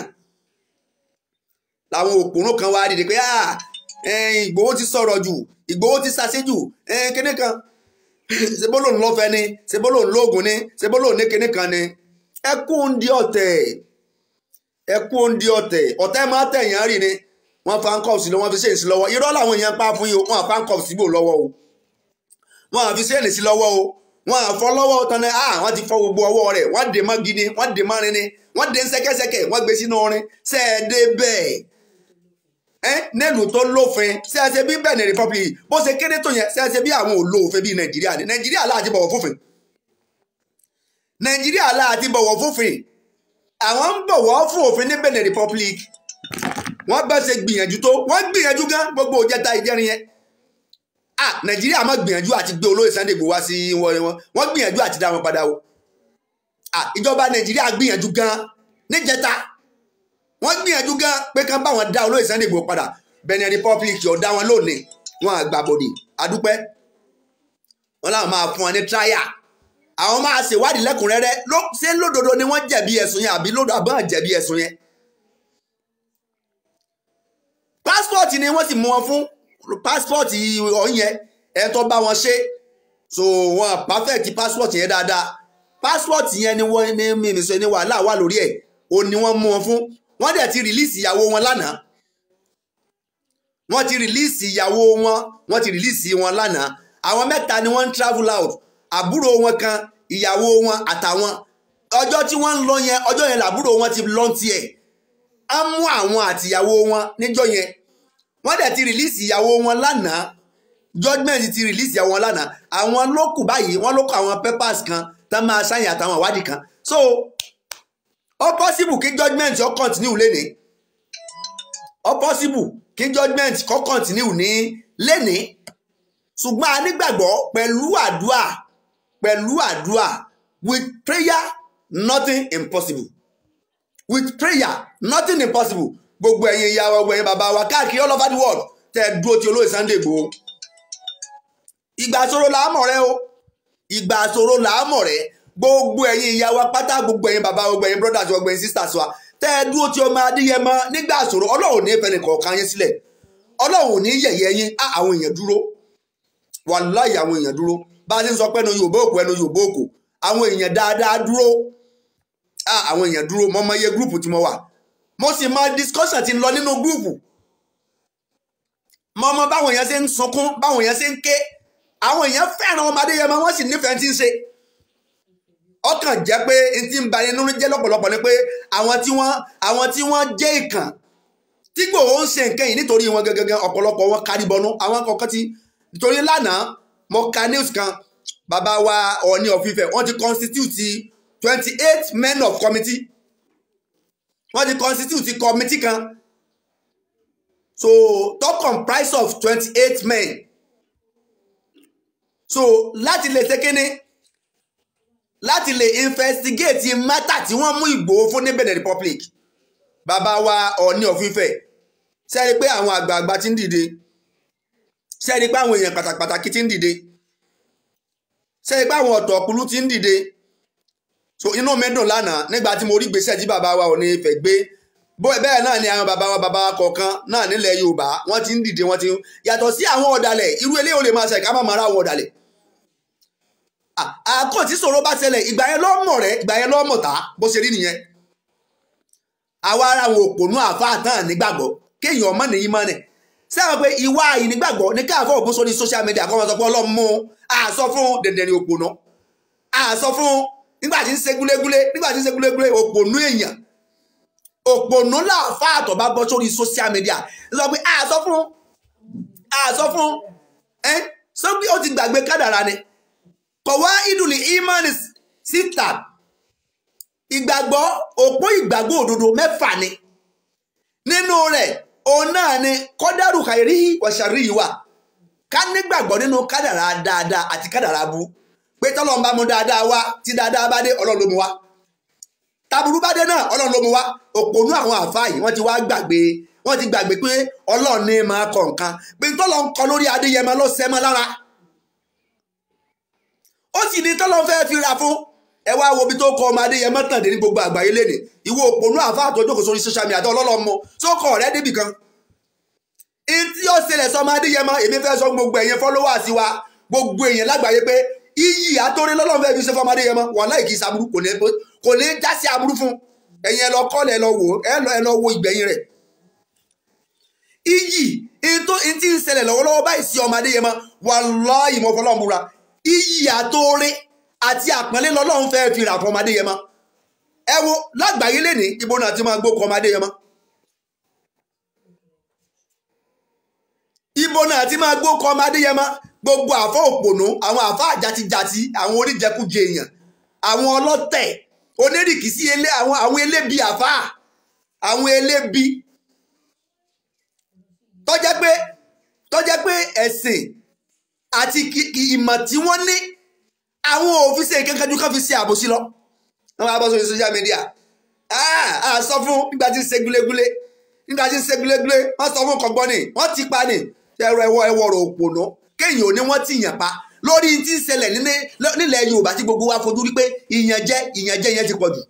làwọn òpònú kan wá dìde pé ìgbòho ti sọ̀rọ̀ jù ìgbòho ti ṣàṣejù kíní kan ṣebó lòun lọ́fẹ́ ni ṣebó lòun lóògùn ni ṣebó lòun ní kíní kan ni ẹ kú ń di ọ̀tẹ̀ ẹ kú ń di ọ̀tẹ̀ ọ̀tẹ̀ máa tẹ̀yàn rì ni wọ́n fa ń kọ̀ sí lọ́wọ́ wọ́n fi ṣe èsì lọ́wọ́ irọ́ làwọn èèyàn pa fún yìí wọ́n fa ń kọ̀ síbò lọ́wọ́ o wọ́n àfi ṣe èsì lọ́wọ́ o wọ́n àfọ́ lọ́wọ́ tán ni ah wọ́n ti fọ́ gbogbo ọwọ́ rẹ̀ wọ́n dè mọ́ gidi wọ́n dè mọ́ rin ni wọ́n dè ń ṣẹ́kẹ́ṣẹkẹ̀ wọ́n gbé sínú orin ṣẹ́ẹ̀dẹ́ bẹ́ẹ̀ nílùú tó lófin ṣẹ́ẹ̀ṣẹ́ bí Benin Republic bó ṣe kéré tó yẹn ṣẹ́ẹ̀ṣẹ́ bí àwọn olóòfin bíi Nàìjíríà ni Nàìjíríà láti bọ̀wọ̀ fófin Nàìjíríà láti bọ̀wọ̀ fófin àwọn ń bọ̀wọ̀ fún òfin ní Benin Republic wọ́n bá ṣe gbìyànjú tó wọ́n gbìyànjú gan gbogbo òjẹta ìjẹrin yẹn ah Nàìjíríà má gbìyànjú àti gbé olóyè Sunday Igboho wá sí wọn wọ́n gbìyànjú àti dá wọn padà o ah ìjọba Nàìjíríà gbìyànjú gan níjẹta wọ́n gbìyànjú gan pé kán bá wọn dá olóyè Sunday Igboho padà Benin Republic ọ̀dá wọn lónìí wọn àgbàbọ̀dì adúpẹ́ wọn làwọn máa fún wọn ní tíráyà àwọn máa ṣèwádìí lẹ́kùnrẹ́rẹ́ ló ṣé lódodo ni wọ́n jẹ̀bi ẹ̀sùn yẹn àbí lódodo àbọ̀n jẹ̀bi ẹ̀sùn yẹn. passport ni wọ́n sì mú wọn fún passport ọ̀hún yẹn ẹ̀ tó bá wọn ṣe so wọn perfect passport yẹn dáadáa passport yẹn ni wọ́n ní mímí sọ ní wàhálà wà lórí ẹ̀ o ni wọ́n mú wọn fún wọ́n dẹ̀ ti release ìyàwó wọn lánàá wọ́n ti release ìyàwó wọn wọ́n ti release wọn lánàá àwọn mẹ́ta ni wọ́n ń travel out àbúrò wọn kan ìyàwó wọn àtàwọn ọjọ́ tí wọ́n ń lọ yẹn ọjọ́ yẹn làbúrò wọn ti lọ tiẹ̀ á mú àwọn àtìyàwó wọn níjọ́ yẹn wọ́n dẹ̀ ti release ìyàwó wọn lánàá judgement ti release ìyàwó wọn lánàá àwọn ló kù báyìí wọ́n ló kọ àwọn papers kan tá máa ṣàyìn àtàwọn ìwádìí kan so ó possible kí judgement ó continue lénìí ó possible kí judgement kó continue ní lénìí ṣùgbọ́n a nígbàgbọ́ pẹ̀lú àdúà pẹ̀lú àdúà with prayer nothing impossible with prayer nothing impossible gbogbo ẹ̀yin ìyá wa gbogbo ẹ̀yin bàbá wa káàkiri all over the world tẹ́ ẹ dúró ti olóyè Sunday Igboho ìgbà àṣòro là á mọ̀ rẹ o ìgbà àṣòro là á mọ̀ rẹ gbogbo ẹ̀yin ìyá wa pátá gbogbo ẹ̀yin bàbá gbogbo ẹ̀yin brothers gbogbo ẹ̀yin sisters wa tẹ́ ẹ dúró ti ọmọ adéyẹmọ nígbà àṣòro ọlọ́run ní fẹ́ni kọ̀ọ̀kan yín sílẹ̀ ọlọ́run ní yẹ̀yẹ́ yín á àwọn èèyàn dúró wàláì àwọn èèyàn dúró bá a ti ń sọ pé ẹnu Yorùbá òkú ẹnu Yorùbá òkú àwọn èèyàn dáadáa dúró àwọn èèyàn dúró mo mọ iye gúrùpù tí mo wà mo sì mọ discussion tí ń lọ nínú gúrùpù mo mọ báwọn èèyàn ṣe ń sunkún báwọn èèyàn ṣe ń ké àwọn èèyàn fẹ́ràn ọmọ Adéyẹmọ wọ́n sì nífẹ̀ẹ́ tí ń ṣe ọkàn jẹ́ pé n ti ń ba inú jẹ́ lọ́pọ̀lọpọ̀ ni pé àwọn tí wọ́n àwọn tí wọ́n jẹ́ ìkàn tí Ìgbòho ń ṣe nǹkan yìí nítorí wọn gẹ́gẹ́ ọ̀pọ̀lọpọ̀ wọn kárí bọnú àwọn kọ̀ọ̀kan ti nítorí lánàá mo ka news kan bàbá wa Ọọ̀ni of Ifẹ̀ wọ́n ti constitute twenty eight men of committee wọ́n ti constitute committee kan so tó comprise of twenty eight men so láti lè ṣe kíní láti lè investigate matter tí wọ́n mú Ìgbòho fún ní Benin Republic bàbá wa Ọọ̀ni of Ifẹ̀ sẹ́ni pé àwọn àgbààgbà ti ń dìde sẹ́ni pé àwọn èèyàn pàtàkì ti ń dìde sẹ́ni pé àwọn ọ̀tọ̀ ọ̀kúlú ti ń dìde so inú mi dùn lánàá nígbà tí mo rí gbèsè tí bàbá wa ò ní fẹ́ gbé bẹ́ẹ̀ náà ni àwọn bàbá wa bàbá wa kọ̀ọ̀kan náà nílẹ̀ Yorùbá wọ́n ti ń dìde wọ́n ti ń yàtọ̀ sí àwọn ọ̀dàlẹ̀ irú eléyìí ò lè máa ṣe ká má máa ra àwọn ọ̀dàlẹ̀ àkọ́ tí sọ̀rọ̀ bá ṣẹlẹ̀ ìgbà yẹn lọ́mọ̀ rẹ̀ ìgbà yẹn lọ́mọ̀ tá bó ṣe rí nìyẹn àwa ara àwọn òpònú àáfàá tán nígbàgbọ́ kéèyàn ọmọ nìyí mọ́ nẹ̀ sẹ́wọ̀n pé ìwà ìnígbàgbọ́ ní káàfọ́ òpó sórí social media kọ́ wọn sọ pé ọlọ́run mú àsọ fún dẹ̀dẹ̀rìn òpònú àsọ fún nígbà tí ń ṣe gúlégúlé nígbà tí ń ṣe gúlégúlé òpònú èèyàn òpònú làáfàá tó bá bọ́ sórí social media sọ pé àsọ fún àsọ fún ẹ sọ pé ó ti gbàgbé kádàrá ni kọ̀wá ìdùnnì imani síta ìgbàgbọ́ òpó ìgbàgbọ́ òdodo mẹ́fà ni nínú rẹ̀ òun náà ni kọ́dárù kàìrí wàṣàrí yìí wà ká nígbàgbọ́ nínú kádàrá dáadáa àti kádàrá bú pé tọ́lọ́run bá mú dáadáa wá tí dáadáa bá dé ọlọ́run ló mú wá taburú bá dé náà ọlọ́run ló mú wá òpònú àwọn àfáà yìí wọ́n ti wá gbàgbé wọ́n ti gbàgbé pé ọlọ́run ní máa kọ nǹkan pé tọ́lọ́run kọ lórí adéyẹmọ ló sẹ́mọ́ lára ó sì ní tọ́lọ́run fẹ́ẹ́ fi ra fún ẹ wá wo ibi tó kọ ọmọ adéyẹmọ tàn dé ní gbogbo àgbáyé lénìí ìwọ òpònú àfáà tó jókòó sórí social media àti ọlọ́lọ́mọ tó kọ ọ̀rẹ́ débì kan tí ó ṣẹlẹ̀ sọmọ adéyẹmọ èmi fẹ́ sọ gbogbo ẹ̀yẹn followers wa gbogbo èèyàn lágbàáyé pé iyì àtòrí lọ́lọ́run fẹ́ fi ṣe fọmọ adéyẹmọ wọn láì kí í saburú kò ní kò ní já sí aburú fún ẹ̀yin ẹ lọ kọ́lẹ̀ ẹ lọ wò ẹ lọ wo ìgbẹ̀yìn rẹ̀ iyì ntí ń ṣẹlẹ̀ lọ́wọ́lọ́wọ́ báyìí sí ọmọ adéyẹmọ wallahi mo fọlọ́run búra iyì àtòrí àti àpọ́nlé lọ́lọ́run fẹ́ fi rà fọmọ adéyẹmọ ẹ wo lágbàáyé lénìí ibo náà ti máa gbó kọ ọmọ adéyẹmọ ibo náà ti máa gbó kọ ọmọ adéyẹmọ gbogbo àfọ òpònú àwọn àfọ àjàtijàti àwọn oníjẹkújẹ èèyàn àwọn ọlọ́tẹ̀ onírìkìsí ilé àwọn àwọn elébi àfà àwọn elébi tọ́jẹ́ pé tọ́jẹ́ pé ẹ̀sìn àti ìmọ̀ tí wọ́n ní àwọn òfin ṣe kankan ju kan fi ṣe àbòsí lọ wọ́n máa bọ́ sórí social media a sọ fún nígbà tí ń ṣe gúlégúlé nígbà tí ń ṣe gúlégúlé wọ́n sọ fún kọ̀gbọ́n ni wọ́n ti pa ni ẹ̀rọ ẹ̀wọ̀ ẹ̀wọ̀ rò òpònú kéèyàn ò ní wọ́n ti yàn pa lórí tí ń ṣẹlẹ̀ nílẹ̀ Yorùbá tí gbogbo wa fojú rí pé ìyànjẹ ìyànjẹ yẹn ti pọ̀ jù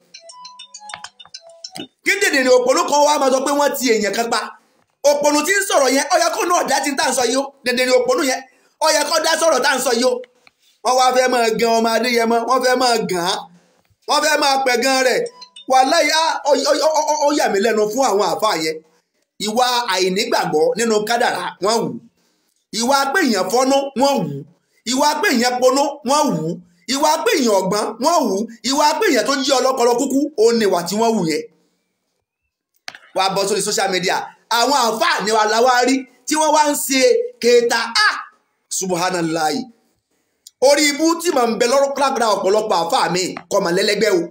kí dèdè ní òpònú kan wá máa sọ pé wọ́n ti èèyàn kan pa òpònú tí ń sọ̀rọ̀ yẹn ó yẹ kó náà dá tí ń tà ń sọ yìí ó dèdè ní òpònú yẹn ó yẹ kó dá sọ̀rọ̀ tá ń sọ yìí ó wọ́n wá fẹ́ máa gan ọmọ Adéyẹmọ wọ́n fẹ́ máa gàn án wọ́n fẹ́ máa pẹ̀ gan rẹ̀ wàláhì ó yà mí lẹ́nu fún àwọn àfa yẹn ìwà àìnígbàgbọ́ nínú kádàrá wọ́n wù ìwà pé èèyàn fọ́nú wọ́n wù ìwà pé èèyàn ponú wọ́n wù ìwà pé èèyàn ọ̀gbọ́n wọ́n wù ìwà pé èèyàn tó jí ọlọ́kọlọ kúkú òun ni ìwà tí wọ́n wù yẹn wà á bọ́ sórí social media àwọn àfa ni wà láwa rí tí wọ́n wá ń ṣe kéta ah subhanallahi orí ibú tí màá ń bẹ lọ́rọ́ kíláàkiri ọ̀pọ̀lọpọ̀ àfa mi kọ́ mà lẹ́lẹ́gbẹ́ o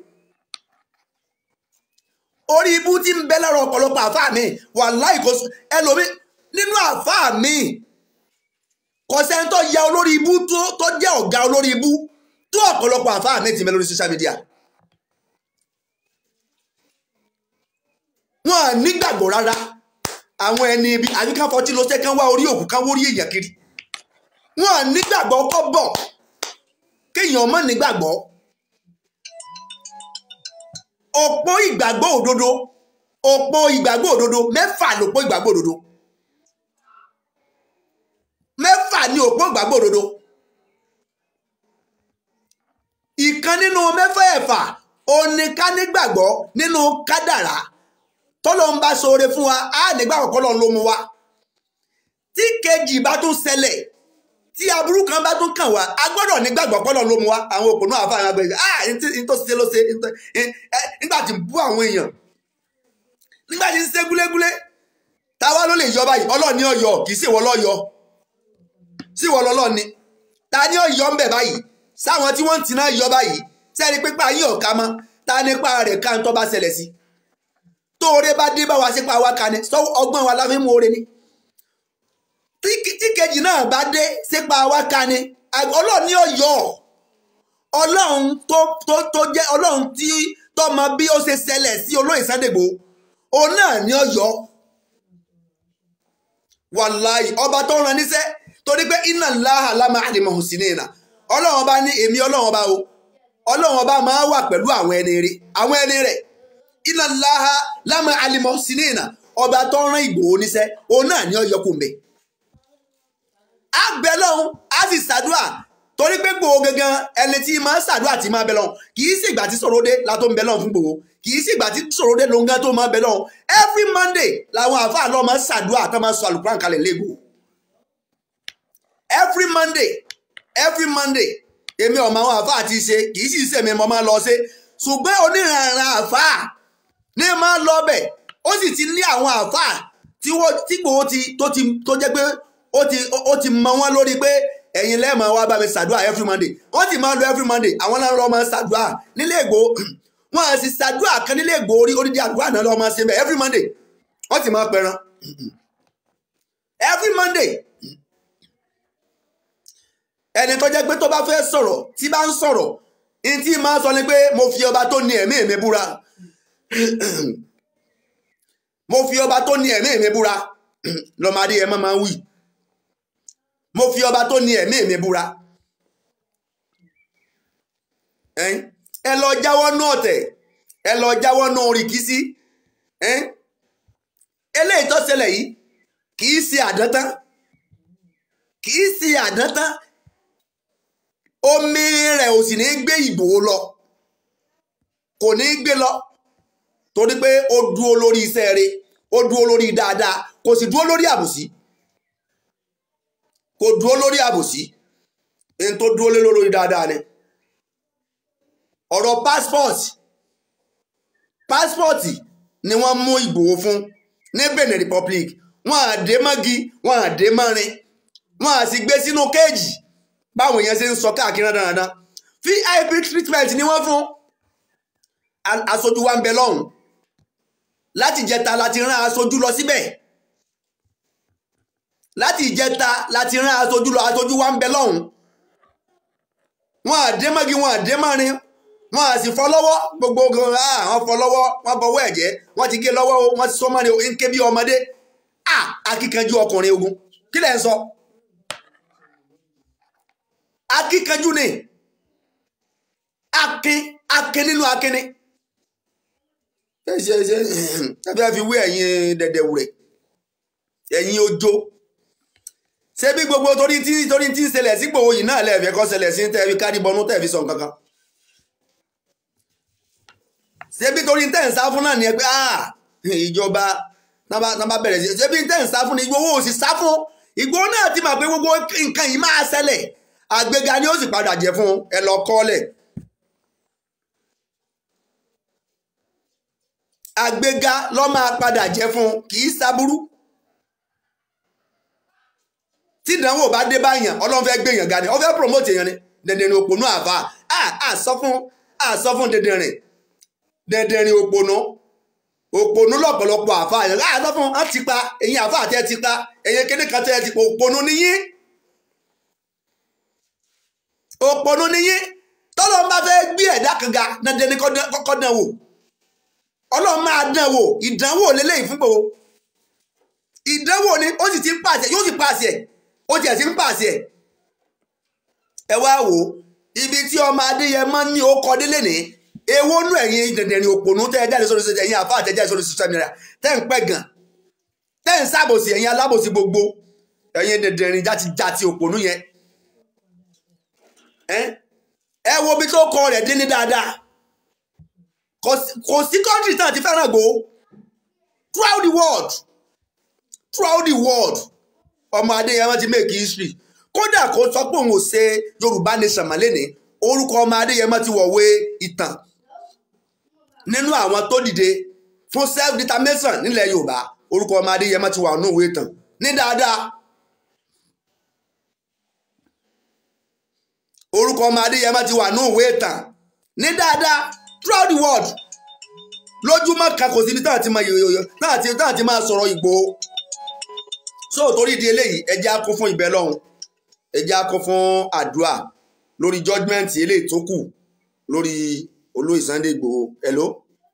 orí ibú tí ń bẹ lọ́rọ̀ ọ̀pọ̀lọpọ̀ àfa mi wàláhì kò ẹlòmí nínú àfa mi kò sẹ́ni tó ya olórí ibú tó jẹ́ ọ̀gá olórí ibú tó ọ̀pọ̀lọpọ̀ àfa mi ti mẹ́ lórí social media. wọn à nígbàgbọ́ rárá àwọn ẹni ibi àyíká fọtí ló ṣe kán wá orí òkú kán wórí èèyàn kiri wọn à nígbàgbọ́ kọ́ bọ̀ kéèyàn mọ̀ nígbàgbọ́ òpó ìgbàgbọ́ òdodo òpó ìgbàgbọ́ òdodo mẹ́fà lòpó ìgbàgbọ́ òdodo mẹ́fà ni òpó ìgbàgbọ́ òdodo ìkan nínú mẹ́fà ẹ̀fà oníká nígbàgbọ́ nínú kádàrá tọ́lọ́ ń bá ṣoore fún wa á nígbàgbọ́ kọ́lọ́ ló mú wa tí kejì bá tún ṣẹlẹ̀ tí aburú kan bá tún kàn wá a gbọ́dọ̀ nígbàgbọ́ kọ́lọ́ ló mú wa àwọn òpó náà àfààní agbẹ̀rẹ̀ ah ní tó ṣe ló ṣe nígbà tí ń bú àwọn èèyàn nígbà tí ń ṣe gúlégúlé táwa ló lè yọ báyìí ọlọ́ọ̀ni ọ̀yọ́ kì í ṣèwọ́ lọ́yọ́ sí ìwọ lọ́lọ́ ni ta ni ó yọ ń bẹ̀ báyìí sáwọn tí wọ́n ń tiná yọ báyìí sẹ́ni pípa yín ọ̀ka mọ́ ta nípa rẹ̀ ká ń tọ́ bá ṣẹlẹ̀ sí tóore bá dé bá wa sípa wa kan ni sọ ọgbọ́n wa láfi mú oore ni tí kejì náà bá dé sípa wa kan ni ọlọ́run ní ọ̀yọ́ ọlọ́run tó tó tó jẹ́ ọlọ́run tí tọ́mọ bí ó ṣe ṣẹlẹ̀ sí olóyè Sádègbò òun náà ní ọ̀yọ́ wàláì ọba tó rán níṣẹ́ torí pé iná láhà lámà àdìmọ̀ sí ní ìnà ọlọ́run ọba ní èmi ọlọ́run ọba o ọlọ́run ọba máa wà pẹ̀lú àwọn ẹni rẹ̀ àwọn ẹni rẹ̀ iná láha lámà alimọ̀ sinina ọba tó rán Ìgbòho níṣẹ́ òun náà ní ọyọkùn bẹ́ẹ̀ á bẹ lọ́hún á sì ṣàdúrà torí pé Ìgbòho gangan ẹni tí máa ń ṣàdúrà tí máa bẹ lọ́hún kì í sì ìgbà tí sọ̀rọ̀ dé la tó ń bẹ lọ́hún fún Ìgbòho kì í sì ìgbà tí sọ̀rọ̀ dé ló ń gán tó máa bẹ lọ́hún every Monday làwọn àfáà lọ́ọ́ máa ń ṣàdúrà tó máa ń sọ àlùkùrán kalẹ̀ lẹ́gbòho every Monday every Monday èmi ọmọ àwọn àfáà ti ṣe kì í sì sèmi mo máa lọ ṣe ṣùgbọ́n oníranran àfáà ní máa lọ bẹ̀ ó sì ti ní àwọn àfáà tí wọ́n tí Ìgbòho ti tó ti tó jẹ́ pé ó ti ó ti mọ wọ́n lórí pé ẹ̀yin lẹ́ẹ̀mọ́ wá bá mi ṣàdúrà every Monday wọ́n ti máa lọ every Monday àwọn náà lọ́ọ́ máa ṣàdúrà nílé Ìgbòho wọ́n á sì ṣàdúrà kan nílé Ìgbòho orí orídìí àdúrà náà lọ́ọ́ máa ṣe bẹ́ẹ̀ every Monday wọ́n ti máa pẹran every Monday ẹni tó jẹ́ pé tó bá fẹ́ sọ̀rọ̀ tí bá ń sọ̀rọ̀ ní tí máa sọ ni pé mo fi ọba tó ní ẹ̀mí mi búra mo fi ọba tó ní ẹ̀mí mi búra lọ́mọdé ẹ̀ máa ń wí mo fi ọba tó ní ẹ̀mí mi búra ẹ lọ jáwọ́ náà tẹ̀ ẹ lọ jáwọ́ náà rìkísí eléyìí tó ṣẹlẹ̀ yìí kì í ṣe àdántán kì í ṣe àdántán omi rẹ̀ ò sì ní gbé Ìgbòho lọ kò ní gbé lọ torí pé ó dúró lórí iṣẹ́ rẹ̀ ó dúró lórí dáadáa kò sì dúró lórí àbòsí kò dúró lórí àbòsí ẹni tó dúró lé lórí dáadáa ni ọ̀rọ̀ passport passport ni wọ́n mú Ìgbòho fún ní Benin Republic wọ́n á dé mọ́gi wọ́n á dé mọ́rin wọ́n á sì gbé sínú kéèjì báwọn èèyàn ṣe ń sọ káàkiri dáadáa vip treatment ni wọ́n fún aṣojú wa ń bẹ lọ́hùn láti ìjẹta láti rán aṣojú lọ síbẹ̀ láti ìjẹta láti rán aṣojú lọ aṣojú wa ń bẹ lọ́hùn wọn àdé mọ́gi wọn àdé mọ́rin wọn à sì fọ́ lọ́wọ́ gbogbo gan àwọn fọ́ lọ́wọ́ wọn bọwọ́ ẹ̀jẹ̀ wọn ti gé lọ́wọ́ o wọn ti sọ mọ́ni o ń ké bí ọmọdé akíkanjú ọkùnrin ogun kí lẹ̀ ń sọ akíkanjú ni akin akin nínú akínni ṣe ṣe ṣe tàbí a fi wé ẹ̀yin dẹ̀dẹ̀wù rẹ̀ ẹ̀yin ojó ṣé bí gbogbo torí tí torí tí ń ṣẹlẹ̀ sí Ìgbòho yìí náà lẹ́ẹ̀fẹ́ kọ́ ṣẹlẹ̀ sí tẹ́ fi kárí bọnú tẹ́ fi sọ nǹkan kan ṣé bí torí tẹ́ ń sá fún náà ni ẹ pé ìjọba náà bẹ̀rẹ̀ sí ṣé bí tẹ́ ń sá fún ni Ìgbòho ò sì sá fún Ìgbòho náà ti mọ̀ pé gbogbo nǹkan yìí máa ṣẹlẹ̀ àgbéga ni ó sì padà jẹ fún ẹ lọ kọ́lẹ̀ àgbéga ló máa padà jẹ fún kì í sábúrú tí ìdánwò bá dé báyàn ọlọ́run fẹ́ gbé èèyàn ga ni ó fẹ́ promote èèyàn ni dẹ̀dẹ̀rìn òpònú àfa à sọ fún à sọ fún dẹ̀dẹ̀rìn dẹ̀dẹ̀rìn òpònú òpònú lọ́pọ̀lọpọ̀ àfa yẹn à sọ fún ọ́n ti pa èyí àfa àti ẹ ti pa èyí kíní kan tẹ́ ẹ ti pa òpònú níyín òpònú níyín tọ́lọ́ bá fẹ́ gbé ẹ̀dá kan ga dandan ní kọ́kọ́ dán wò ọlọ́run máa dán wò ìdánwò lélẹ́yìn fún gbòó ìdánwò ni ó sì ti ń pàṣẹ yóò sì pàṣẹ ó tiẹ̀ ti ń pàṣẹ ẹ wá wò ibi tí ọmọ adéyẹmọ ní ó kọ délé ní èwo nú ẹ̀yin dẹ̀dẹ̀rìn òpònú tẹ́ ẹ jáde sórí ṣẹṣẹ ẹ̀yin àfa àtẹ̀jáde sórí social media tẹ́ ń pẹ́ gan tẹ́ ń sábòsí ẹ̀yin alábòsí gbogbo ẹ̀yin dẹ̀dẹ̀rìn játi òpònú yẹn ẹ wo ibi tó kọ rẹ̀ dé ní dáadáa kò sí kọ́ńtì náà ti fẹ́ràn gbó throughout the world throughout the world ọmọ adéyẹmọ ti make history kódà kó sọ pé òun ò ṣe yorùbá nation màlẹ́ni orúkọ ọmọ adéyẹmọ ti wọ̀wé ìtàn nínú àwọn tó dìde fún self determination nílẹ̀ yorùbá orúkọ ọmọ adéyẹmọ ti wà nínú ìwé ìtàn ní dáadáa orúkọ ọmọ adéyẹmọ ti wà nínú ìwé ìtàn ní dáadáa throughout the world lójúmọ́ kan kò síbi táwọn ti máa yòyòyò táwọn ti máa sọ̀rọ̀ Ìgbòho so torí di eléyìí ẹjẹ́ á kún fún ìbẹ́ lọ́hùn ẹjẹ́ á kún fún àdúrà lórí judgement eléyìí tó kù lórí olóyè Sunday Ìgbòho hello.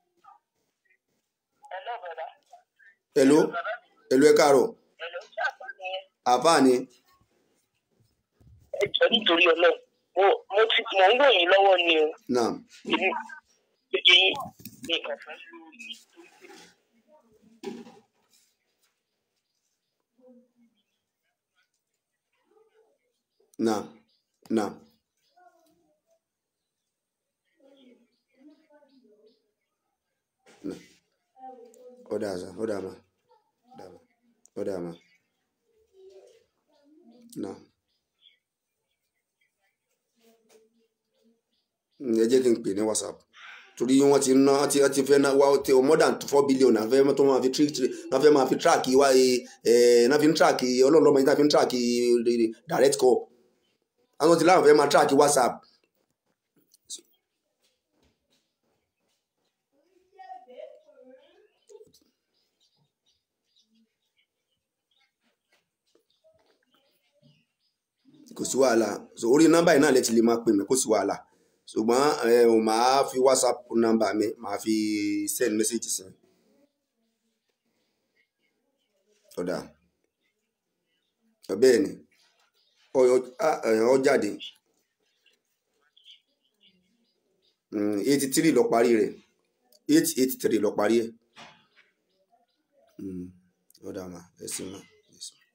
hello hello ẹ káàárọ̀ àfáà ni. ẹ jọ nítorí Ọlọ́run mo mo ti mò ń wò yín lọ́wọ́ ni o náà èmi èyí ni ọ̀fẹ́ lórí náà náà. náà. ó dáa sá ó dáa ma ó dáa ma ó dáa ma náà. Mm, ẹ jẹ́ kí n pè ní whatsapp torí wọ́n ti ná ti ti fẹ́ ná wá ti more than four billion náà fẹ́ tó máa fi trick náà fẹ́ máa fi track wá ẹ̀ náà fi ń track ọlọ́ọ̀lọ́mọ yìí náà fi ń track direct call àwọn ti láwọn fẹ́ máa track whatsapp kò sí wàhálà so orí nọ́mbà yìí náà lè ti lè máa pè mí kò sí wàhálà ṣùgbọ́n ẹ ò máa fi whatsapp nọ́mbà mi máa fi send message sí i. ọ̀dà bẹ́ẹ̀ ni ọ jáde eighty three lọ parí rẹ̀ eight eight three lọ parí ẹ̀ ọ̀dà mà ẹ sì mà ẹ sì mà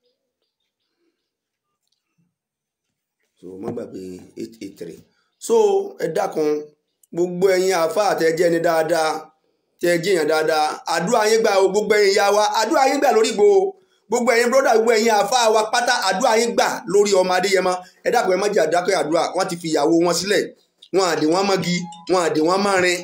so má gbàgbé eight eight three so ẹ dákun gbogbo ẹ̀yin àáfàá àtẹjẹ ni dáadáa tẹ ẹ jẹyàn dáadáa àdúrà yín gbà o gbogbo ẹ̀yin ìyá wa àdúrà yín gbà lórí ìgbò gbogbo ẹ̀yin bróda gbogbo ẹ̀yin àáfàá wa pátá àdúrà yín gbà lórí ọmọ adéyẹmọ ẹ dákun ẹ má jẹ àdákẹ́ àdúrà wọ́n ti fi ìyàwó wọn sílẹ̀ wọn àdè wọn mọ́gi wọn àdè wọn mọ́rin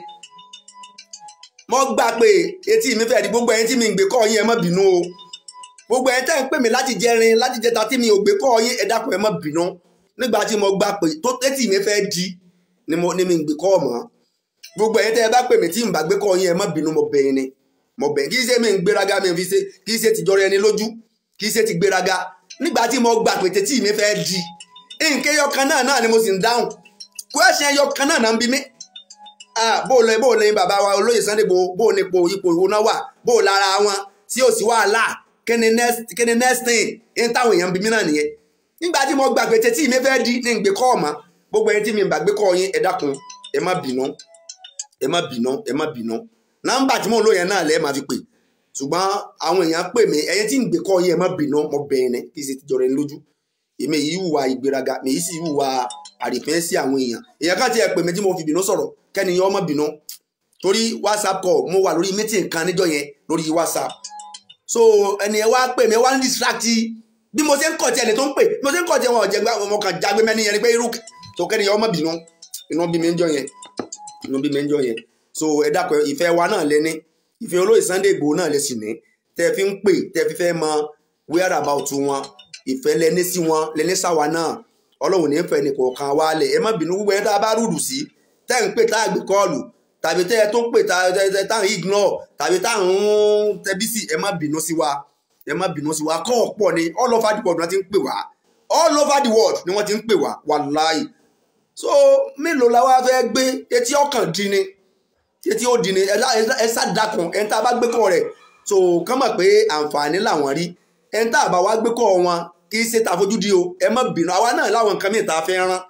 mo gbà pé etí mi fẹ́ẹ́ di gbogbo ẹ̀yin tí mi ń gbé kọ́ yín ẹ má bínú o gbogbo ẹ̀yin tẹ́ ń pè mí láti jẹrin láti jẹta tí mi ò gbé kọ́ yín ẹ dákun ẹ má bínú nígbà tí mo gbà pé tó tẹ́tì mi fẹ́ di ni mo ní mi ń gbé kọ́ mọ́ gbogbo ẹ̀yin tẹ́ ẹ bá pè mí tí n bá gbé kọ́ yín ẹ má bínú mo bẹ̀ yín ni mo bẹ̀ kì í ṣe mi ń gbéraga mi fi ṣe kì í ṣe tìjọra ẹni lójú kì í ṣe ti gbéraga nígbà tí mo gbà pé tẹ́tì mi fẹ́ di nǹkan ẹyọ kan náà náà ni mo sì ń dáhùn kwẹ́sìn ẹyọ kan náà náà ń bi mí bó o lọ bó o lọ yín bàbá wa olóyè Sunday Igboho bó o nípo ipò ìwo náà wà bó o lára wọn tí ò sí wàhálà kí ni next thing ń táwọn èèyàn bi mí náà nìyẹn nígbà tí mo gbà pé tẹ́tí mi fẹ́ di ní ìgbé kọ́ ọ̀mọ́ gbogbo ẹni tí mi ń bá gbé kọ́ yín ẹ dákun ẹ má bínú ẹ má bínú ẹ má bínú nọ́mbà tí mò ń lò yẹn náà lẹ́ẹ̀ máa fi pè ṣùgbọ́n àwọn èèyàn pè mí ẹ̀yin tí ń gbé kọ́ yín ẹ má bínú mo bẹ̀ ẹ́ kí n ṣe ti jọrọ ẹni lójú èmi yìí hùwà ìgbéraga mi yìí sì hùwà àrífẹ́ sí àwọn èèyàn èèyàn kan ti ẹ̀ pè mí tí mo fi bínú sọ̀rọ̀ kẹ́ni yẹn ọmọ bínú torí whatsapp call mo wà lórí meeting kan níjọ́ yẹn lórí whatsapp so ẹni ẹ wá pè mí ẹ wá ń distract bí mo ṣe ń kọ̀ tí ẹni tó ń pè bí mo ṣe ń kọ̀ tí wọn ò jẹ́ gbá ọmọ kan jágbé mẹ́ni yẹn ni pé irú tó kẹ́ni yẹn ọmọ bínú inú bí mi ń jọ yẹn inú bí mi ń jọ yẹn so ẹ dákun ìfẹ́ wa náà lẹ́ni ìfẹ́ olóyè Sunday Igboho náà lè sì ní tẹ́ fi ń pè tẹ́ fi fẹ́ mọ where about wọn ìfẹ́ lẹ́ni sí wọn lẹ́ni sáwa náà ọlọ́run ní fẹ́ ní kọ̀ọ̀kan wa lẹ̀ ẹ má bínú gbogbo ẹni tá a bá rúdù sí tẹ́ ń pè tá a gbé kọ́ọ̀lù tàbí tẹ́ ẹ tó ń pè tá a ń ignore tàbí tá a ń tẹbí sí ẹ má bínú sí wa ẹ má bínú sí wa kọ́ ọ̀pọ̀ ni all over the world ni wọ́n ti ń pè wá all over the world ni wọ́n ti ń pè wá wàláì so mélòó la wá fẹ́ gbé etí ọkàn dín ni etí ó dín ni ẹ sádàkùn ẹ̀ ń tá a bá gbé kọ́ rẹ̀ so kán mọ̀ pé àǹfààní làwọn rí ẹ̀ ń tá a bá wá gbé kọ́ wọn kì í ṣe tàfojúdi o ẹ má bínú àwa náà láwọn nǹkan mìíràn tá a fẹ́ rán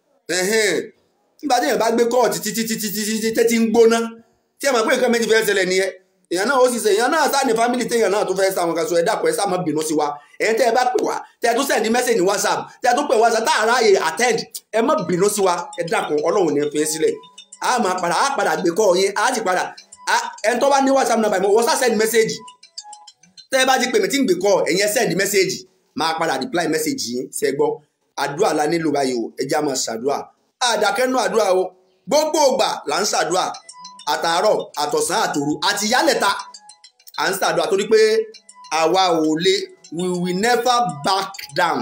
nígbà tí èèyàn bá gbé kọ́ọ̀tì títí títí títí tẹ́tí ń gbóná tí ẹ mọ̀ pé nǹkan méjì fẹ́ ṣẹlẹ̀ nìyẹn èèyàn náà ó sì ṣe èèyàn náà sáà ní fámìlì téèyàn náà tó fẹ́ sá àwọn kan sọ ẹ dàpọ̀ ẹ sá má bínú sí wa ẹ̀yin tẹ́ ẹ bá pè wá tẹ́ ẹ tún send message ní whatsapp tẹ́ ẹ tún pè whatsapp tá a ráàyè attend ẹ má bínú sí wa ẹ dàpọ̀ ọlọ́run ní fi sílẹ̀ a máa padà a padà gbé kọ́ yín a ti padà ẹni tó bá ní whatsapp number mi wọ́n sá send message tẹ́ ẹ bá ti pè mí tí ń gbé kọ́ ẹ̀yin ẹ send message máa padà reply message yín ṣe gbọ́ àdúrà la nílò báyìí o ẹ já máa ṣàdúrà àdàkẹ́nu àdúrà o gbogbo ògbà là ń ṣàdúrà àtàárọ̀ àtọ̀sán àtòru àti yálẹ̀ta à ń ṣàdúrà torí pé àwa ò lè we will never back down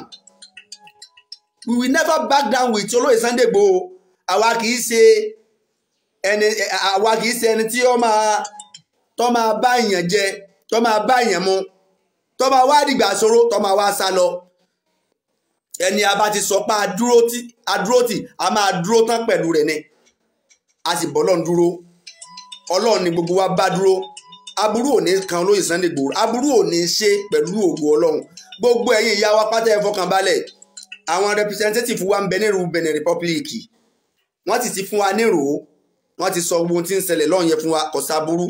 we will never back down with olóyè Sunday Igboho àwa kì í ṣe ẹni àwa kì í ṣe ẹni tí ó máa tó máa bá èèyàn jẹ tó máa bá èèyàn mu tó máa wá dìgbà ṣòro tó máa wá sá lọ ẹni a bá ti sọ pé adúró tì a máa dúró tán pẹ̀lú rẹ̀ ni a sì bọ́ lọ́n dúró ọlọ́run ni gbogbo wa bá dúró aburú ò ní kan olóyè Sunday Igboho aburú ò ní ṣe pẹ̀lú ògo ọlọ́run gbogbo ẹ̀yin ìyá wa pátá ẹ fọkàn balẹ̀ àwọn representative wa ń bẹ nírú Benin Republic wọ́n ti ti fún wa nírò wọ́n ti sọ gbogbo ohun tí ń ṣẹlẹ̀ lọ́hùn yẹn fún wa kò sábúrú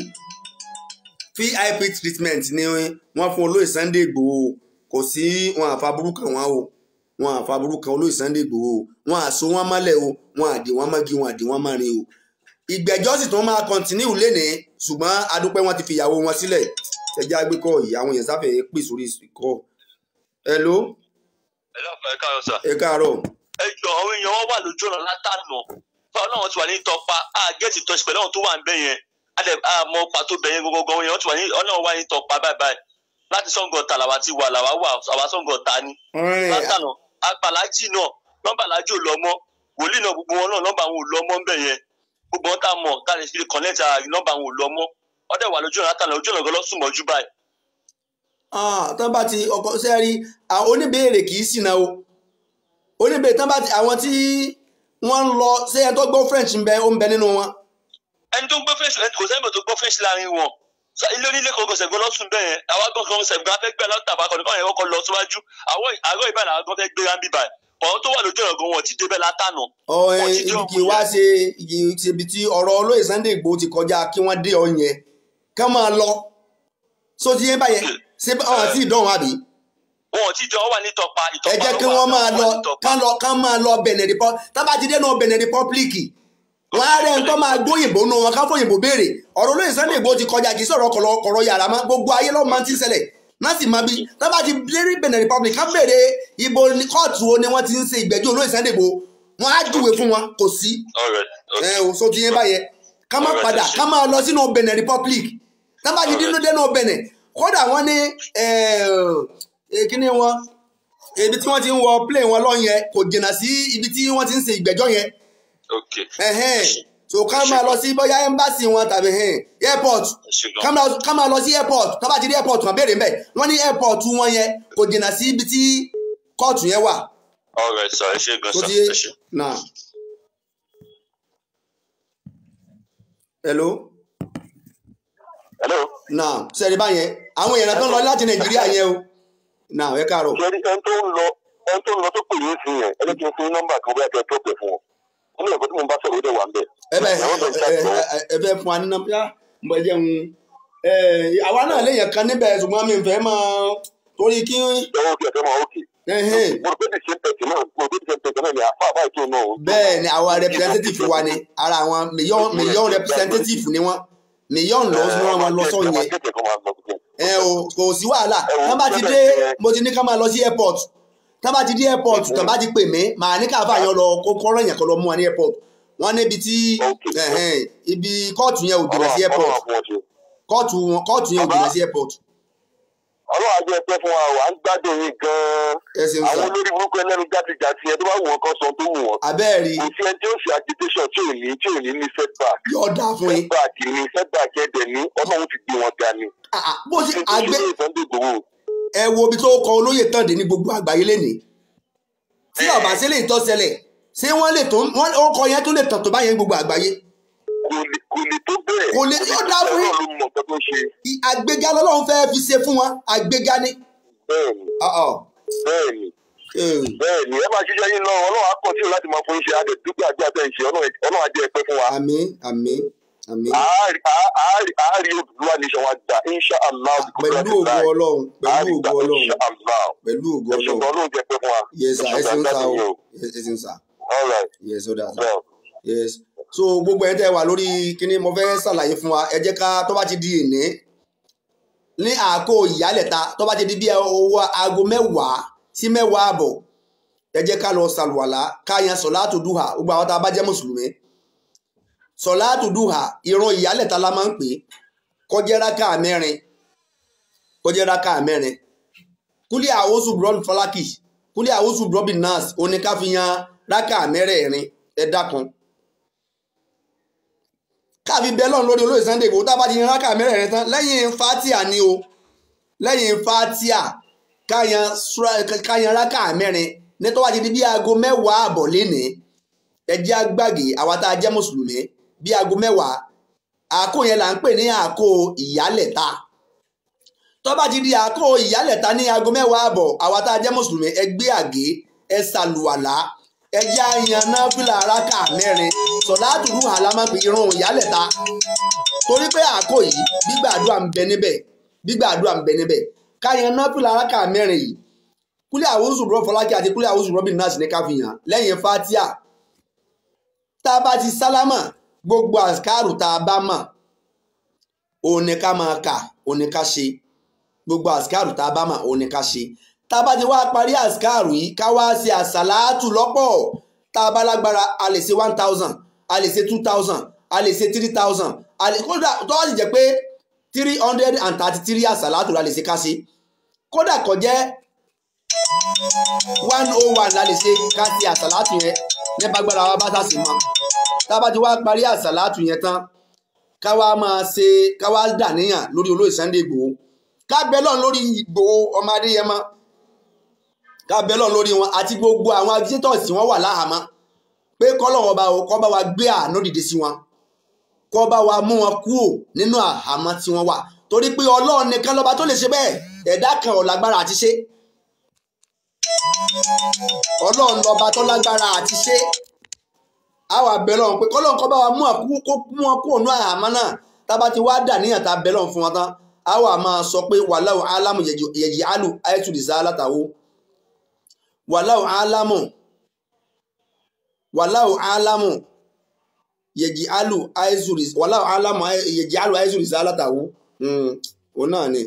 vip treatment ni wọ́n fún olóyè Sunday Igboho kò sí wọn àfàbúrú kan wọn o wọn àfàbúrú kan olóyè Sunday Igboho o wọn àso wọn mọ́lẹ̀ o wọn àdì wọn mọ́gi wọn àdì wọn mọ́rin o ìgbẹ́jọ́ sì tún máa kọ́ntínú lénìí ṣùgbọ́n adúpẹ́ wọn ti fi ìyàwó wọn sílẹ̀ ẹjẹ́ àgbékọ́ yìí àwọn èèyàn sáfẹ́ pè sórí ìkọ́ hello ẹ lọ́kàn ẹ káàárọ̀ sà. ẹ káàárọ̀ ẹ jọ àwọn èèyàn wọn wà lójú ọ̀nà látànà fáwọn náà wọn ti wà ní tọpa a gẹ́ẹ̀tì tọ́sí pẹ̀lú àwọn tó wà ń bẹ̀ yẹn a lè a mọ pàtó bẹ̀ yẹn gbogbo àwọn èèyàn ti wà ní ọ̀nà wà ní tọpa báyìí báyìí láti sọ̀ngọ̀ta làwa ti wà làwa wà àwa sọ̀ngọ̀ta ni látànà apàlájì náà nọ́mbà alájì ò lọ mọ́ wòlíì náà gbogbo wọn náà nọ́mbà àwọn ò lọ mọ́ ńbẹ̀ yẹn gbogbo wọn tá a mọ̀ tá a lè fi connect ara nọ́mbà àwọn ò lọ mọ́ ọdẹ wà lójú ọ̀nà látànà ojú ọ̀nà gan lọ́sùn mọ́jú báyìí Ah, tán bá ti ọkọ sẹ́rí àwọn oníbèrè kì í ṣìnà o oníbèrè tán bá ti àwọn tí wọ́n ń lọ ṣé ẹni tó gbọ́ French ń bẹ ó ń bẹ nínú wọn. ẹni tó ń gbọ́ fèsì kò sẹ́yìn tó gbọ́ fèsì láàrin wọn Sa- ilé onílé kankan sẹ̀gbọ́n lọ́sùn bẹ́ẹ̀ yẹn àwa gangan sẹ̀gbọ́n afẹ́ gbẹ́ lọ́tà bá kọ́ni káwọn yẹn kọ́kọ́ lọ síwájú àwọ̀ àgọ́ ìbàdàn àwọn gan fẹ́ gbé rámbì báyìí ọ̀rọ̀ tó wà lójú ọ̀rọ̀ gan wọn ti débẹ̀ látànà ọ ẹ Wọ́n ti ibi jọ kì í wá ṣe igi ibi tí ọ̀rọ̀ olóyè Sunday Igboho ti kọjá kí wọ́n dé ọ yẹn ká máa lọ só ti yé báyẹn ṣé ọ̀hún àti ìdánwò àbí wọn ti jọ wà ní tọpa ìtọpa ẹ jẹ́ ló kí wà, wọ́n máa wà lọ ní tọpa. kán lọ kán máa lọ Benin Republic tá bá ti dé náà Benin Republic wọ́n á rẹ̀ ń tọ́ máa gbóyìnbó nù wọn ká fòyìnbó béèrè ọ̀rọ̀ olóyè Sunday Igboho ti kọjá kì í sọ̀rọ̀ kọ̀rọ̀ kọ̀rọ̀ yàrá mọ́ gbogbo ayé lọ́wọ́ máa ti ń ṣẹlẹ̀ náà sì máa bí tá bá ti lérí Benin Republic ká béèrè ibo ní kóòtù wo ni wọ́n ti ń ṣe ìgbẹ́jọ́ olóyè Sunday Igboho wọ́n á júwe fún wọn kò sí Alright, okay. ẹ ò so ti yẹn báyẹn ká má Alright, padà ẹ ṣé. ká máa lọ sínú Benin Republic tá bá ti dínú dénú Benin kódà wọ́n ní kíní wọn ibi tí wọ́n ti ń wọ plane wọn lọ́n yẹn kò jìnnà sí ibi tí wọ́n ti ń ṣe ìgbẹ́jọ́ yẹn Okay. ẹ̀hẹ́n so ká máa lọ sí bóyá embassy wọn tàbí ẹ̀hẹ́n airport Ẹ ṣé gan. ká máa- ká máa lọ sí airport tó bá ti rí airport wọn béèrè mbẹ wọ́n ní airport wọn yẹn kò jìnnà sí ibi tí kóòtù yẹn wà Alright, sir. ẹ ṣé gan tó sir. ti ẹ ṣé. náà. hello hello. náà sẹ́ni báyẹn àwọn èèyàn tó ń lọ láti nàìjíríà yẹn o náà ẹ káàárọ̀ ṣe ẹni tó ń lọ ẹni tó ń lọ tó pè yín sí yẹn ẹni kí n fún nọ́mbà kan bóyá kí ẹ tó pè fún wọn wọn ní ẹ̀kọ́ tí mo bá sọ̀rọ̀ ó dẹ̀ wà ń bẹ̀. ẹ bẹ Àwọn tó ń ṣàtìlẹ́yìn. ẹ ẹ fẹ́ fún wa ní nọ́mbà mo jẹ́ ń ẹ àwa náà léèyàn kan níbẹ̀ ṣùgbọ́n mi ò fẹ́ máa torí kí ìjọba òkè ẹ̀fẹ́ máa òkè. ẹhìn mo rò pé the same person náà mo rò pé the same person náà ni àfa àbá ètò náà. bẹ́ẹ̀ ni àwa representative wa ni ara àwọn million million representative ni wọ́n million lọ sí wọn lọ sọ yẹn ẹ o kò sí wàhálà tán bá ti dé mo ti ní ká máa lọ sí airport tán bá ti dé airport tán bá ti pè mí màá ní káfà yẹn lọ kó kọ́rọ̀ yẹn kó lọ mú wa ní airport wọ́n níbi tí ẹ̀hẹ́n, ibi kóòtù yẹn ò jìnnà sí airport kóòtù wọn kóòtù yẹn ò jìnnà sí airport ọlọ́run ajẹ́ ẹgbẹ́ fún wa wà ń gbádùn yín gan-an ẹ ṣeun àwọn sá olórí burúkú ẹlẹ́nu játijàti ẹ tó bá wù wọn kan sọ tó wù wọn abẹ́ẹ̀rí kò sí ẹni tí ó ṣe agitation tí ò ní tí ò ní ní setback yóò dáa fún yín setback ní setback ẹ̀dẹ̀ ní ọlọ́run ti gbé wọn ga ni. Ah, ah, bó ṣe Nítorí àgbẹ̀ Sunday Igboho ẹ wo ibi tó kọ olóyè tán dé ní gbogbo àgbáyé lénìí tí ọba sí lè tọ́ ṣẹlẹ̀ ṣé wọ́n lè tó wọ́n orúkọ yẹn tó lè tàn tó báyẹn gbogbo àgbáyé kò lè kò lè tó bẹ́ẹ̀. Kò lè- yóò dáa fún yín. Ọlọ́run ló mọ̀ nǹkan tó ṣe. I- àgbéga lọ́lọ́run fẹ́ fi ṣe fún wọn àgbéga ni. bẹ́ẹ̀ni Ah, ah. bẹ́ẹ̀ni Eh, bẹ́ẹ̀ni ẹ máa ṣiṣẹ́ yín lọ ọlọ́run á kọ̀ sí láti máa fún iṣẹ́ adé dúpẹ́ àti àtẹ̀ ìṣe ọlọ́run á jẹ́ ẹ̀pẹ́ fún wa. àmín àmín àmín àárí àárí àárí Odùduwà nation wa gbà insha allah pẹ̀lú ògo ọlọ́run pẹ̀lú ògo ọlọ́run insha allah pẹ̀lú ògo ẹ ṣùgbọ́n ọlọ́run ọlọ́run jẹ́ ẹ̀pẹ́ fún wa. yes sir ẹ ṣeun sá o o. ẹ ṣeun sá all right yes ó dáa sá well yes so gbogbo ẹ̀ tẹ́ wà lórí kíní mo fẹ́ ṣàlàyé fún wa ẹ jẹ́ ká tó bá ti di ìní ní àkó ìyálẹ̀ta tó bá ti di bí owó aago mẹ́wàá sí mẹ́wàá àbọ̀ ẹ jẹ́ ká lọ ṣàlùwàlá ká yan sọ̀láàtù dùhà gbogbo àwọn tá a bá jẹ́ mùsùlùmí sọ̀láàtù dùhà ìran ìyálẹ̀ta la máa ń pè é kọjá rákà mẹ́rin kọjá rákà mẹ́rin kúlẹ̀ àwòsù brọ́bì fọlákì kúlẹ̀ àwòsù brọ́bì nas oníkàfihàn rákà mẹ́rẹ̀ẹ̀rin ẹ dákun káàfi bẹ́ẹ̀ lọ́n lórí olóyè Sunday Igboho tá a bá ti yan rákà mẹ́rẹ̀ẹ̀rin tán lẹ́yìn fatia ni o lẹ́yìn fatia káyan sura- káyan rákà mẹ́rin ní tó wá ti di bí aago mẹ́wàá àbọ̀ lénìí ẹ jẹ́ àgbàgì àwa tá a jẹ́ mùsùlùmí bí aago mẹ́wàá àkó yẹn là ń pè ní àkó ìyálẹ̀ta tó bá ti di àkó ìyálẹ̀ta ní aago mẹ́wàá àbọ̀ àwa tá a jẹ́ mùsùlùmí ẹ gbé àgé ẹ ṣàlùwàlá ẹ jẹ́ àyàn náà fìlà araka mẹ́rin sọ̀láàtù rú àlámàpé irun ìyálẹ̀ta torí pé àkó yìí gbígbàdúrà ń bẹ níbẹ̀ gbígbàdúrà ń bẹ níbẹ̀ káyàn náà fìlà araka mẹ́rin yìí kúlẹ̀ àwòsù rọ fọlákì àti kúlẹ̀ àwòsù rọ́bìn náà sì ní káfíyàn lẹ́yìn fatia tá a bá ti sálámà gbogbo àsìkáàrù tá a bá mọ̀ òun ni ká máa kà òun ni ká ṣe gbogbo àsìkáàrù tá a bá mọ̀ òun ni ká ṣe tá a bá ti wá parí àsìkáàrù yìí ká wá ṣe àsàlátù lọ́pọ̀ tá a bá lágbára a lè ṣe one thousand a lè ṣe two thousand a lè ṣe three thousand a lè kódà tó wá sì jẹ́ pé three hundred and thirty three àsàlátù la lè ṣe ká ṣe kódà kó jẹ́ one oh one la lè ṣe ká ṣe àsàlátù yẹn ní bágbára wa bá sàṣì mọ́ tá a bá ti wá parí àsàlátù yẹn tán ká wá máa ṣe ká wá dàníyàn lórí olóyè Sunday Igboho ká bẹ lọ́n lórí Igboho ọmọ Adéyẹmọ ká bẹ lọ́n lórí wọn àti gbogbo àwọn agitators tí wọ́n wà láhàámọ́ pé kọ́lọ́wọ́n bá kọ́ bá wa gbé àánú dìde sí wọn kọ́ bá wa mú wọn kúrò nínú àhámọ́ tí wọ́n wà torí pé Ọlọ́run nìkan lọ́ba tó lè ṣe bẹ́ẹ̀ ẹ̀dá kan ò lágbára àti ṣe Ọlọ́run lọ́ba tó lágbára àti ṣe àwa bẹ lọ́run pé kọ́lọ́run kọ́ bá wa mú àkúkú kó mú wọn kúrò nínú àhámọ́ náà tába ti wá dà níyàn tá a bẹ lọ́run fún wọn tán àwa máa sọ pé wàláwù álámù yẹ̀jì álù àìtùdìsá látàwó wàláwù álámù wàláwù álámù yẹ̀jì álù àìsùrìs wàláwù álámù yẹ̀jì álù àìsùrìs alátàwó òun náà ni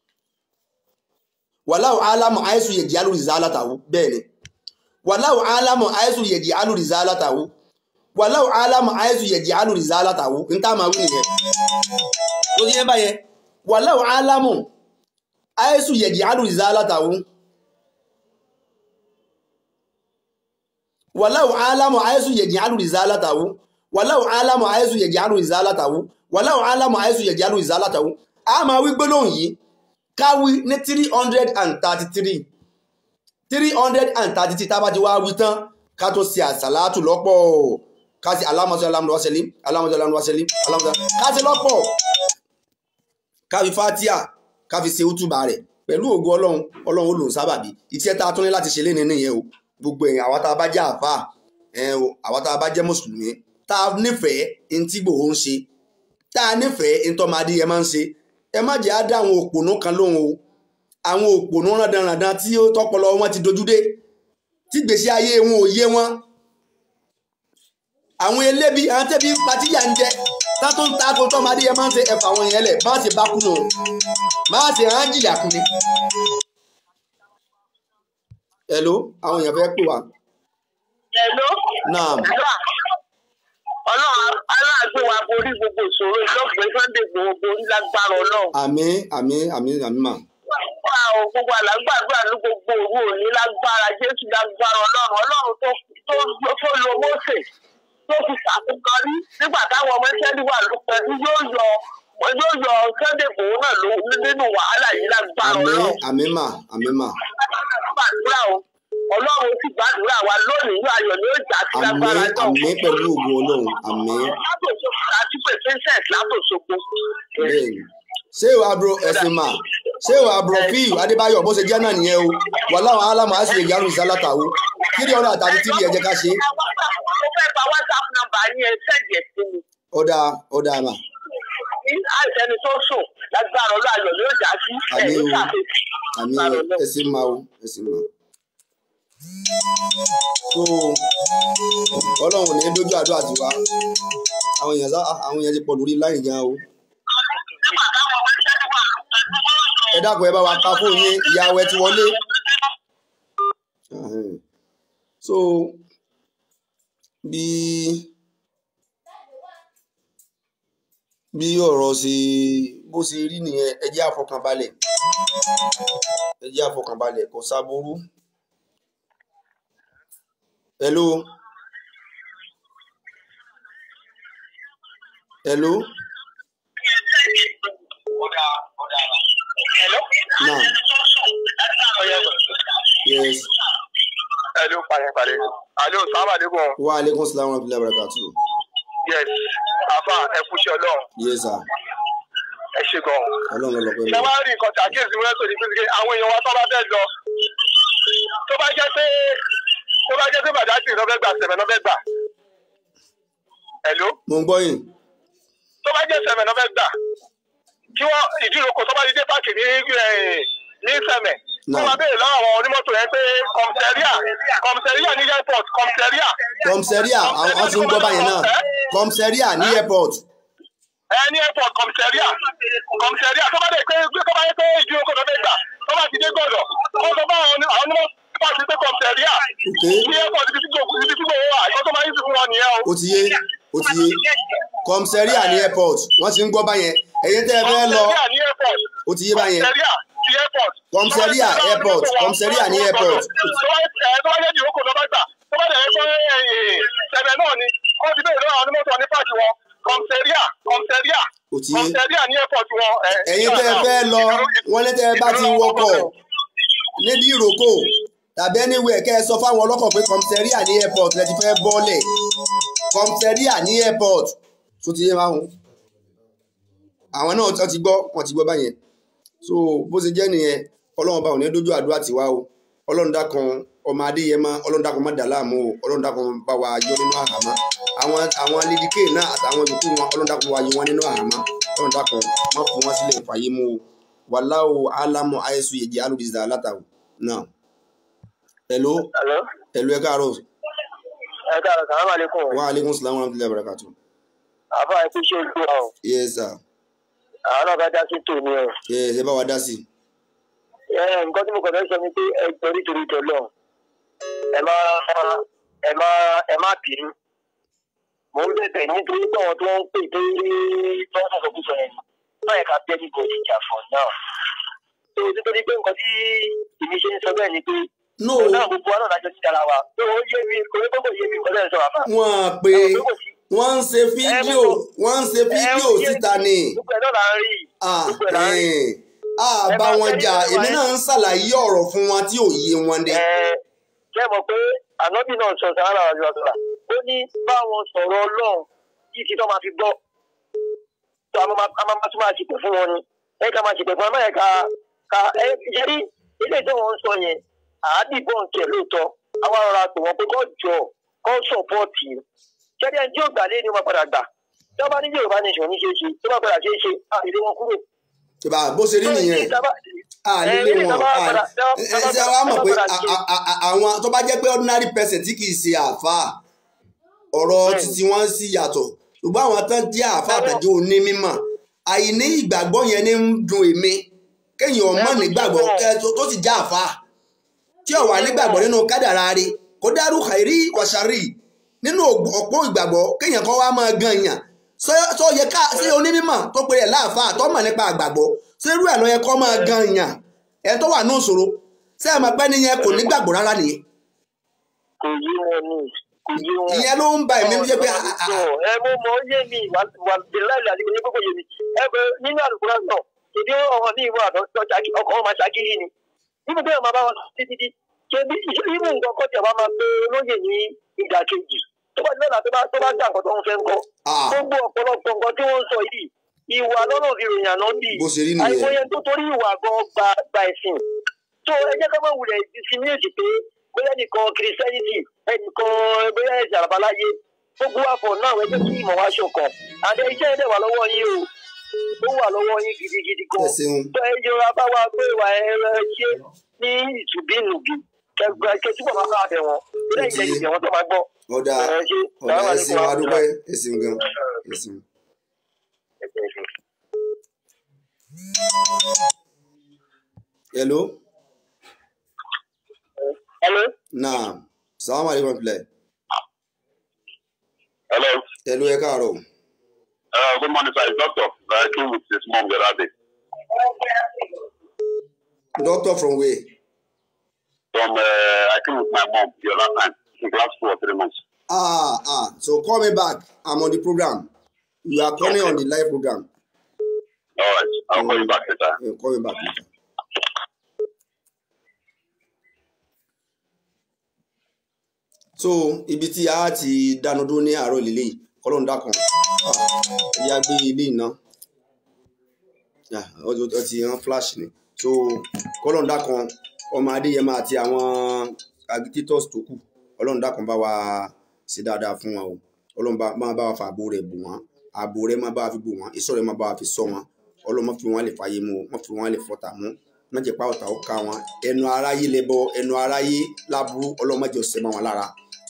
wàláwù álámù àìsù yẹ̀jì álù rìs alátàwó bẹ́ẹ̀ ni wàláwù álámù àìsù yẹ̀jì álù rìs alátàwó wàláwù álámù àìsù yẹ̀jì álù rìs alátàwó n tá máa wí nìyẹn tó ti yẹn báyẹn wàláwù álámù àìsù yẹ̀jì álù rìs alátàwó. walau alamu aisu yaj'alu rizalatahu walau alamu aisu yaj'alu rizalatahu walau alamu aisu yaj'alu rizalatahu a máa wí gbólóhùn yìí káwí ní three hundred and thirty three three hundred and thirty three tábà ti wá wí tán ká tó ṣe àṣàlátù lọ́pọ̀ ká ṣe alámọ̀sọ alámọ̀sọ wáṣẹ́lí alámọ̀sọ alámọ̀sọ wáṣẹ́lí alámọ̀sọ ká ṣe lọ́pọ̀ ká fi fatia ká fi ṣe útùbà rẹ̀ pẹ̀lú ògo ọlọ́run ọlọ́run ó lòun sábàbí ìtí ẹ̀ tá a tún ní láti ṣe lénìí nìyẹn o gbogbo ẹ̀yìn àwa tá a bá jẹ́ àfà ẹ̀ o àwa tá a bá jẹ́ mùsùlùmí tá a nífẹ̀ẹ́ ẹni tí Ìgbòho ń ṣe tá a nífẹ̀ẹ́ ẹni tó máa di ẹ máa ń ṣe ẹ má jẹ́ á dá àwọn òpònú kan lóhùn o àwọn òpònú rándanrandan tí ó tọpọlọ wọn ti dojú dé tí gbèsè ayé wọn ò yé wọn àwọn elébi àwọn tẹ́bi patíyà ń jẹ tá tó ń ta ko tó máa di ẹ máa ń ṣe ẹ̀fà àwọn yẹn lẹ̀ má ṣe bá kú nù má ṣe hàn jìyà kú ni hello àwọn èèyàn fẹ́ pè wá. Hello. naam Ọlọ́run aláàgbé wa borí gbogbo ìṣòro ìlọ́gbẹ̀ẹ́ Sunday Igboho borí lágbára Ọlọ́run. àmín àmín àmín àmín mà. Wà ó gbogbo àlágbàdúrà ní gbogbo òru òní lágbára Jésù lágbára Ọlọ́run. Ọlọ́run tó tó tó lo Mósè tó fi ṣàtúnkọ rí nígbà táwọn ọmọ Ísírẹ́lì wà lópẹ́lú yóò yọ yóò yọ Sunday Igboho náà ló nínú wàhálà yìí lágbára àmín Ọlọ́run. àmín mà àmín mà. Gbàdúrà o. Ọlọ́run sì gbàdúrà wa lónìí yóò ayọ̀ ní ó jà sí lágbára àmín náà. àmín pẹ̀lú ògo ọlọ́run àmín látòsókò àti pé princess látòsókò. bẹ́ẹ̀ni. ṣé ìwà bro ẹ̀sìn mà ṣé ìwà bro fíìl adébáyọ̀ bó ṣe jẹ́ náà nìyẹn o wà láwọn alámọ̀ á sì lè yàrá ìsálátàwó kíri ọ̀rọ̀ àtàdé tíri ẹ̀jẹ̀ ká ṣe. mo fẹ́ gba whatsapp number yín ẹ sẹ́ǹdì ẹ̀ sí mi. ọ̀dà ọ̀dà mà ní àìsẹ́ni tó sùn lágbára ọlọ́ ayọ̀ ni ó jà sí Àmín ẹ̀mí o. ṣàfihàn. àmín o ẹ̀sìn mà o ẹ̀sìn mà. so ọlọ́run ò ní dójú àdúrà tiwa àwọn èèyàn sá àwọn èèyàn ti pọ̀ lórí láì gan o. nígbà táwọn ọmọ iṣẹ́ ti wà lópin ẹ dákun ẹ bá wa ka fún yín ìyàwó ẹ ti wọlé. Ahẹ́n. so bí bí ọ̀rọ̀ ṣe bó ṣe rí nìyẹn ẹ jẹ́ àfọkànbalẹ̀ ẹ jẹ́ àfọkànbalẹ̀ kò sábúrú. hello hello Hello? now yes Hello, pàdé pàdé. Hello, sábà lẹ́kùn. wa aleykum salaam wa rahmatulahi wa barakatuh Yes, àfà ẹ kúṣẹ́ ọlọ́run. yes sir Ẹ ṣe gan. ọlọ́run ló lọ pẹ́ Ṣé mi. wàá rí nǹkan tí àkíyèsí wọn tó ní pé àwọn èèyàn wa tó bá fẹ́ lọ? Tó bá bá jẹ́ pé tó bá jẹ́ pé bàdájì ló fẹ́ gbà sẹ̀mẹ̀ ló fẹ́ gbà. Hello? mo ń gbọ́ yín tó bá jẹ́ sẹ̀mẹ̀ ló fẹ́ gbà kí wọ́n ìdíròkọ tó bá ti dé páàkì ní eh, ní sẹ̀mẹ̀ kó Náà. máa béèrè lọ́wọ́ àwọn onímọ́tò yẹn pé kọmsẹ̀ríà kọmsẹ̀ríà ní airport kọmsẹ̀ríà kọmsẹ́ríà àwọn tí ń gbọ́ báyẹn náà kọmsẹ́ríà ní airport ẹ ní airport kọmsẹ̀ríà kọmsẹ̀ríà tó bá dé pé tó bá yẹ pé ìdíròkọ tó fẹ́ gbà tó bá ti dé gbọ́dọ̀ kó sọ fún àwọn oní- àwọn onímọ́tò pàṣẹ pé kọmsẹ̀ríà ok ní airport ibi tí gbogbo ibi tí gbogbo wà ìkọ́ tó máa ń sìn fún wọn nìyẹn o. ó ti yé ó ti yé kọmsẹ́ríà ní airport wọ́n ti ń gbọ́ báyẹn ẹ̀yin tẹ́ ẹ fẹ́ lọ kọmsẹ̀ríà ní airport ó ti yé báyẹn kọmsẹ̀ríà ní airport. Kọmsẹ̀ríà airport, kọmsẹ̀ríà ní airport. tó bá ẹ tó bá yẹ ìrókò lọ́ba gbà tó bá dẹ̀ pé ṣẹ̀bẹ̀ náà ni wọ́n ti bẹ̀rẹ̀ lọ́wọ́ àwọn onímọ̀tò ní pàṣẹ wọn kọmsẹ̀ríà kọmsẹ̀ríà ó ti yé kọmsẹ̀ríà ní airport wọn. ẹ, ẹ̀yin tẹ́ ẹ fẹ́ lọ wọ́n ní tẹ́ ẹ bá ti wọkọ̀ nídìí ìrókò tàbí anywhere kẹ́ ẹ sọ fáwọn ọlọ́kọ̀ pé kọmsẹ́ríà ní airport lẹ ti fẹ́ bọ́ọ̀lẹ̀ kọmsẹ́ríà ní airport tó ti yé máhùn àwọn náà wọ́n ti gbọ́ wọ́n ti gbọ́ báyẹn so bó ṣe jẹ́ nìyẹn ọlọ́run bá wọn ní dójú àdúrà tiwa o ọlọ́run dákan ọmọ adéyẹmọ ọlọ́run dákan má dà láàmú o ọlọ́run dákan bá wa yọ nínú àhámọ́ àwọn àwọn lédíkè náà àtàwọn yòókù wọn ọlọ́run dákan wá yọ wọn nínú àhámọ́ ọlọ́run dákan má fún wọn sílẹ̀ fàyè mú o wàláwo alámọ àìsù yèjì alùdìsá látàwọ náà hello Hello? hello ẹ káàárọ̀ ẹ káàárọ̀ sàlámù àlékún wa aleykum salaam wa rahmatulahi wa barakatu àbá ẹkú ṣe ojú wa o yes sir àwọn náà bá dá sí tòní o yes ẹ bá wa dá sí ẹ nǹkan tí mo kàn fẹ́ sọ ni pé ẹ torí torí tọlọ ẹ má ẹ má ẹ má bínú mo ń bẹ̀bẹ̀ nítorí pé àwọn tó ń pè tó rí tó ń sọ̀rọ̀ kúsọ̀ yẹn náà ẹ̀ka bẹ́ẹ̀ ní kò sí ìjà fọ̀ náà tó nítorí pé nǹkan tí èmi ṣe ń sọ bẹ́ẹ̀ ni pé no òun náà gbogbo wa náà lájọ sí dára wa pé ó yé mi kò ní kókò yé mi kò lẹ́yìn sọ àbá wọn pé ẹ kò sí wọ́n ń ṣe fídíò wọ́n ń ṣe fídíò síta ni gbogbo ẹ̀ náà là ń rí ah gbogbo ẹ̀ là ń rí eh, ah bá wọn jà èmi náà ń ṣàlàyé ọ̀rọ̀ fún wọn tí ò yé wọn dé ẹ ṣe mọ̀ pé ànábì náà sọ sàárà àjọ àtúrà ó ní báwọn sọ̀rọ̀ ọlọ́run kí ti tó máa fi gbọ́ tó a máa a máa tún máa ṣìpẹ̀ fún wọn ni ẹ ká máa ṣìpẹ̀ fún wọn báyẹn ká ká ẹ yẹrí ilé tí wọn ń sọ yẹn àádìbò nkẹ lóòótọ́ àwọn ará pè wọn pé kó jọ kó sọpọ́ọ̀tì ṣẹ́ni ẹni tí yóò gbà lé ni wọ́n padà gbà tí wọ́n bá ní yorùbá nation ní ṣe é ṣe tí wọ́n padà ṣe é ṣe àìlè wọn kúrò. ìbá bó ṣe rí nìyẹn a nílé wọn a ẹ ṣe wa mọ̀ pé a- a- a- a- àwọn tó bá jẹ́ pé ordinary person tí kì í ṣe àáfàá ọ̀rọ̀ Bẹ́ẹ̀ni. títí wọ́n sì yàtọ̀ ṣùgbọ́n àwọn tán jẹ́ àáfàá àtàjẹ́ òní mímọ̀ àìní ìgbàgbọ́ yẹn ní ń dùn èmi kéèyàn ọmọ Bẹ́ẹ̀ni, nígbàgbọ́ bẹ́ẹ̀ni. kẹ́ tó tó sì já àáfàá tí ó wà nígbàgbọ́ nínú kádàrá rẹ̀ kó dárú kàìrí wàṣàrí nínú ògbó- ọ̀pọ̀ ìgbàgbọ́ kéèyàn kan wá máa gan yàn Ṣé- tó yẹ ká ṣé onímọ̀ tó pe rẹ̀ láàfáà tó mọ̀ nípa àgbàgbọ́ ṣé irú ẹ̀ ló yẹ kó máa gan yàn ẹ̀ tó wà ní ìṣòro ṣé ẹ̀ mọ̀ pé nìyẹn kò nígbàgbọ́ rárá nìyẹn kò yé wọn ní kò yé wọn. ìyẹn ló ń ba ẹ̀mí jẹ́ pé ah, ah, ah, ẹ mo mọ ó yé mi wà wà bíláìlì àti ìyẹn kókò yé mi ẹ bẹ nínú àlùkùrá náà ìdí ọ̀hún ní ìwọ àtọ́ ọkọ̀ wọn máa ṣàkíyí ni níbi tí wọn máa bá wọn títí tí ṣe bí ibù nǹkan kọ́ tí a bá máa pe olóyè ní ìdàkejì tó bá nílẹ̀ tó bá tó bá gbà nǹkan tó ń fẹ́ ń kọ́ ah, gbogbo ọ̀pọ̀lọpọ̀ nǹkan tí wọ́n ń sọ yìí ìwà lọ́nà fi ròyìn àná bì bó ṣe rí nìyẹn àìmọye tó torí ìwà gan gba gba ẹ̀sìn tó ẹ jẹ́ ká má wulẹ̀ discriminate pé bóyá nìkan christianity ẹnìkan bóyá ẹ̀sìn àbáláyé gbogbo àpọ̀ náà ẹ jẹ́ kí ìmọ̀ wá ṣọ̀kan àdé iṣẹ́ ẹ̀dẹ̀ wà lọ́wọ́ yín o ó wà lọ́wọ́ yín gidigidi ẹ gan ṣeun tó ẹ yọra bá wa pé ìwà ẹ ṣe ní ìtùbínùbí kẹgbẹ kẹtùbọ̀ máa bá bẹ̀ wọ́n lẹ́yìn lẹ́yìn ìbẹ̀ wọ́n tó máa gbọ́ ọ̀dà ẹ ṣe ọ̀dà ẹ ṣeun adúpẹ́ ẹ ṣeun gan ẹ ṣeun. hello Hello. naam salaam aleykum filẹ Hello. hello ẹ káàárọ̀ Uh, good morning, sir. It's doctor. I came with his mom the other day. doctor from where From uh, I came with my mom the other time. In class two or three months. ah ah so call me back i'm on the program you are calling on the live program All right. I'll call you back later. Yeah, call me back later. so ibi tí a ti dánu dúró ní àárọ̀ lílé yìí kọ́lọ́n dákan ẹ̀yà gbé ilé iná ó ti hàn flash ni so kọ́lọ́n dákan ọmọ adéyẹmọ àti àwọn agitators tó kù ọlọ́run dákun bá wa ṣe dáadáa fún wọn o ọlọ́run bá máa bá wa fa ààbò rẹ̀ bò wọ́n ààbò rẹ̀ máa bá wa fi bò wọ́n ìṣọ́ rẹ̀ máa bá wa fi ṣọ́ wọn ọlọ́run má fi wọn lè fàyè mu o má fi wọn lè fọta mú má jẹ́ pa ọ̀tá ó ká wọn ẹnu aráyé lẹ́bọ ẹnu aráyé láburú ọlọ́run má jẹ́ ọ̀sẹ̀ mọ́ wọn lára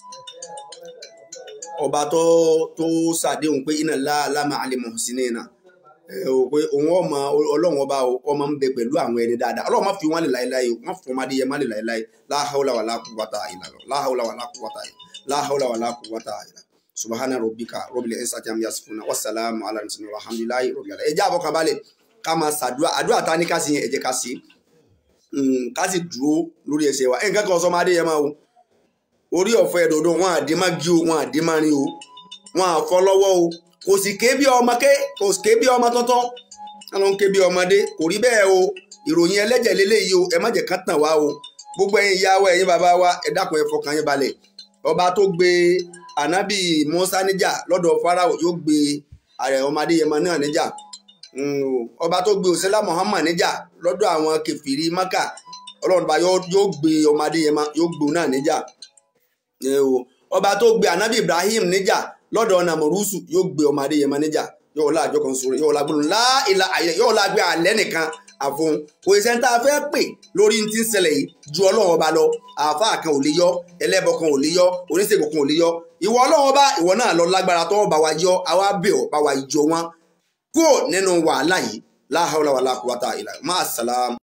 ọba tó tó ṣàdéhùn pé iná láàlámà àlèmọ̀ sí ní iná ẹ o pé òun ọmọ ọlọ́run ọba o ọmọ ń bẹ pẹ̀lú àwọn ẹni dáadáa ọlọ́run má fi wọn lè láéláé o má fún ọmọdé yẹn má lè láéláé láhàúlà wà láàkúwàtà ìlà lọ láhàúlà wà láàkúwàtà ìlà láhàúlà wà láàkúwàtà ìlà subahana rabbika rabbil izzati amma yasifuna wasalaamu ala nabiyina alhamdulilayi rabbil alamin ẹ jẹ́ àbọ̀ kabalẹ̀ ká máa ṣàdúrà àdúrà ta ní ká sí yẹn ẹ jẹ́ ká sí ká sì dúró lórí ẹsẹ̀ wa nǹkan kan sọ máa dé yẹn máa o orí ọ̀fẹ́ ẹ̀dọ̀dọ̀ wọn àdé má gí o wọn àdé má rin o wọn àfọ́ lọ́wọ́ o kò sì ké bí ọmọ ké kò sì ké bí ọmọ tuntun wọn ló ń ké bí ọmọdé kò rí bẹ́ẹ̀ o ìròyìn ẹlẹ́jẹ̀ lélẹ́yìí o ẹ má jẹ́ kán tàn wá o gbogbo ẹ̀yin ìyá wa ẹ̀yin bàbá wa ẹ dákun ẹ fọkàn yín balẹ̀ ọba tó gbé ànábì Mùsá níjà lọ́dọ̀ Fáráò yóò gbé ààrẹ ọmọdé yẹn máa náà níjà ọba tó gbé òsínlá Muhammad níjà lọ́dọ̀ àwọn kẹfìrí Mákà ọlọ́run bá yóò gbé ọmọdé yẹn yóò gbé òun náà níjà ọba tó gbé ànábì Ibrahim níjà lọ́dọ̀ nàmọ̀rúsù yóò gbé ọmọdé yẹn máa níjà yóò la àjọ kan sórí yóò la gbóná láìla àyẹ yóò la gbé alẹ́ nìkan àfọ̀n kò sí sẹ́ńtà fẹ́ pè lórí ti ń ṣẹlẹ̀ yìí ju ọlọ́run ọba lọ àáfàá kan ò lè yọ ẹlẹ́bọ kan ò lè yọ oníṣègùn kan ò lè yọ ìwọ ọlọ́run ọba ìwọ náà lọ lágbára tọ́wọ́ bá wa yọ àwa bẹ̀ ọ́ bá wa jọ wọn kúrò nínú wàhálà yìí la hawla wala quwwata illa máa sàlám.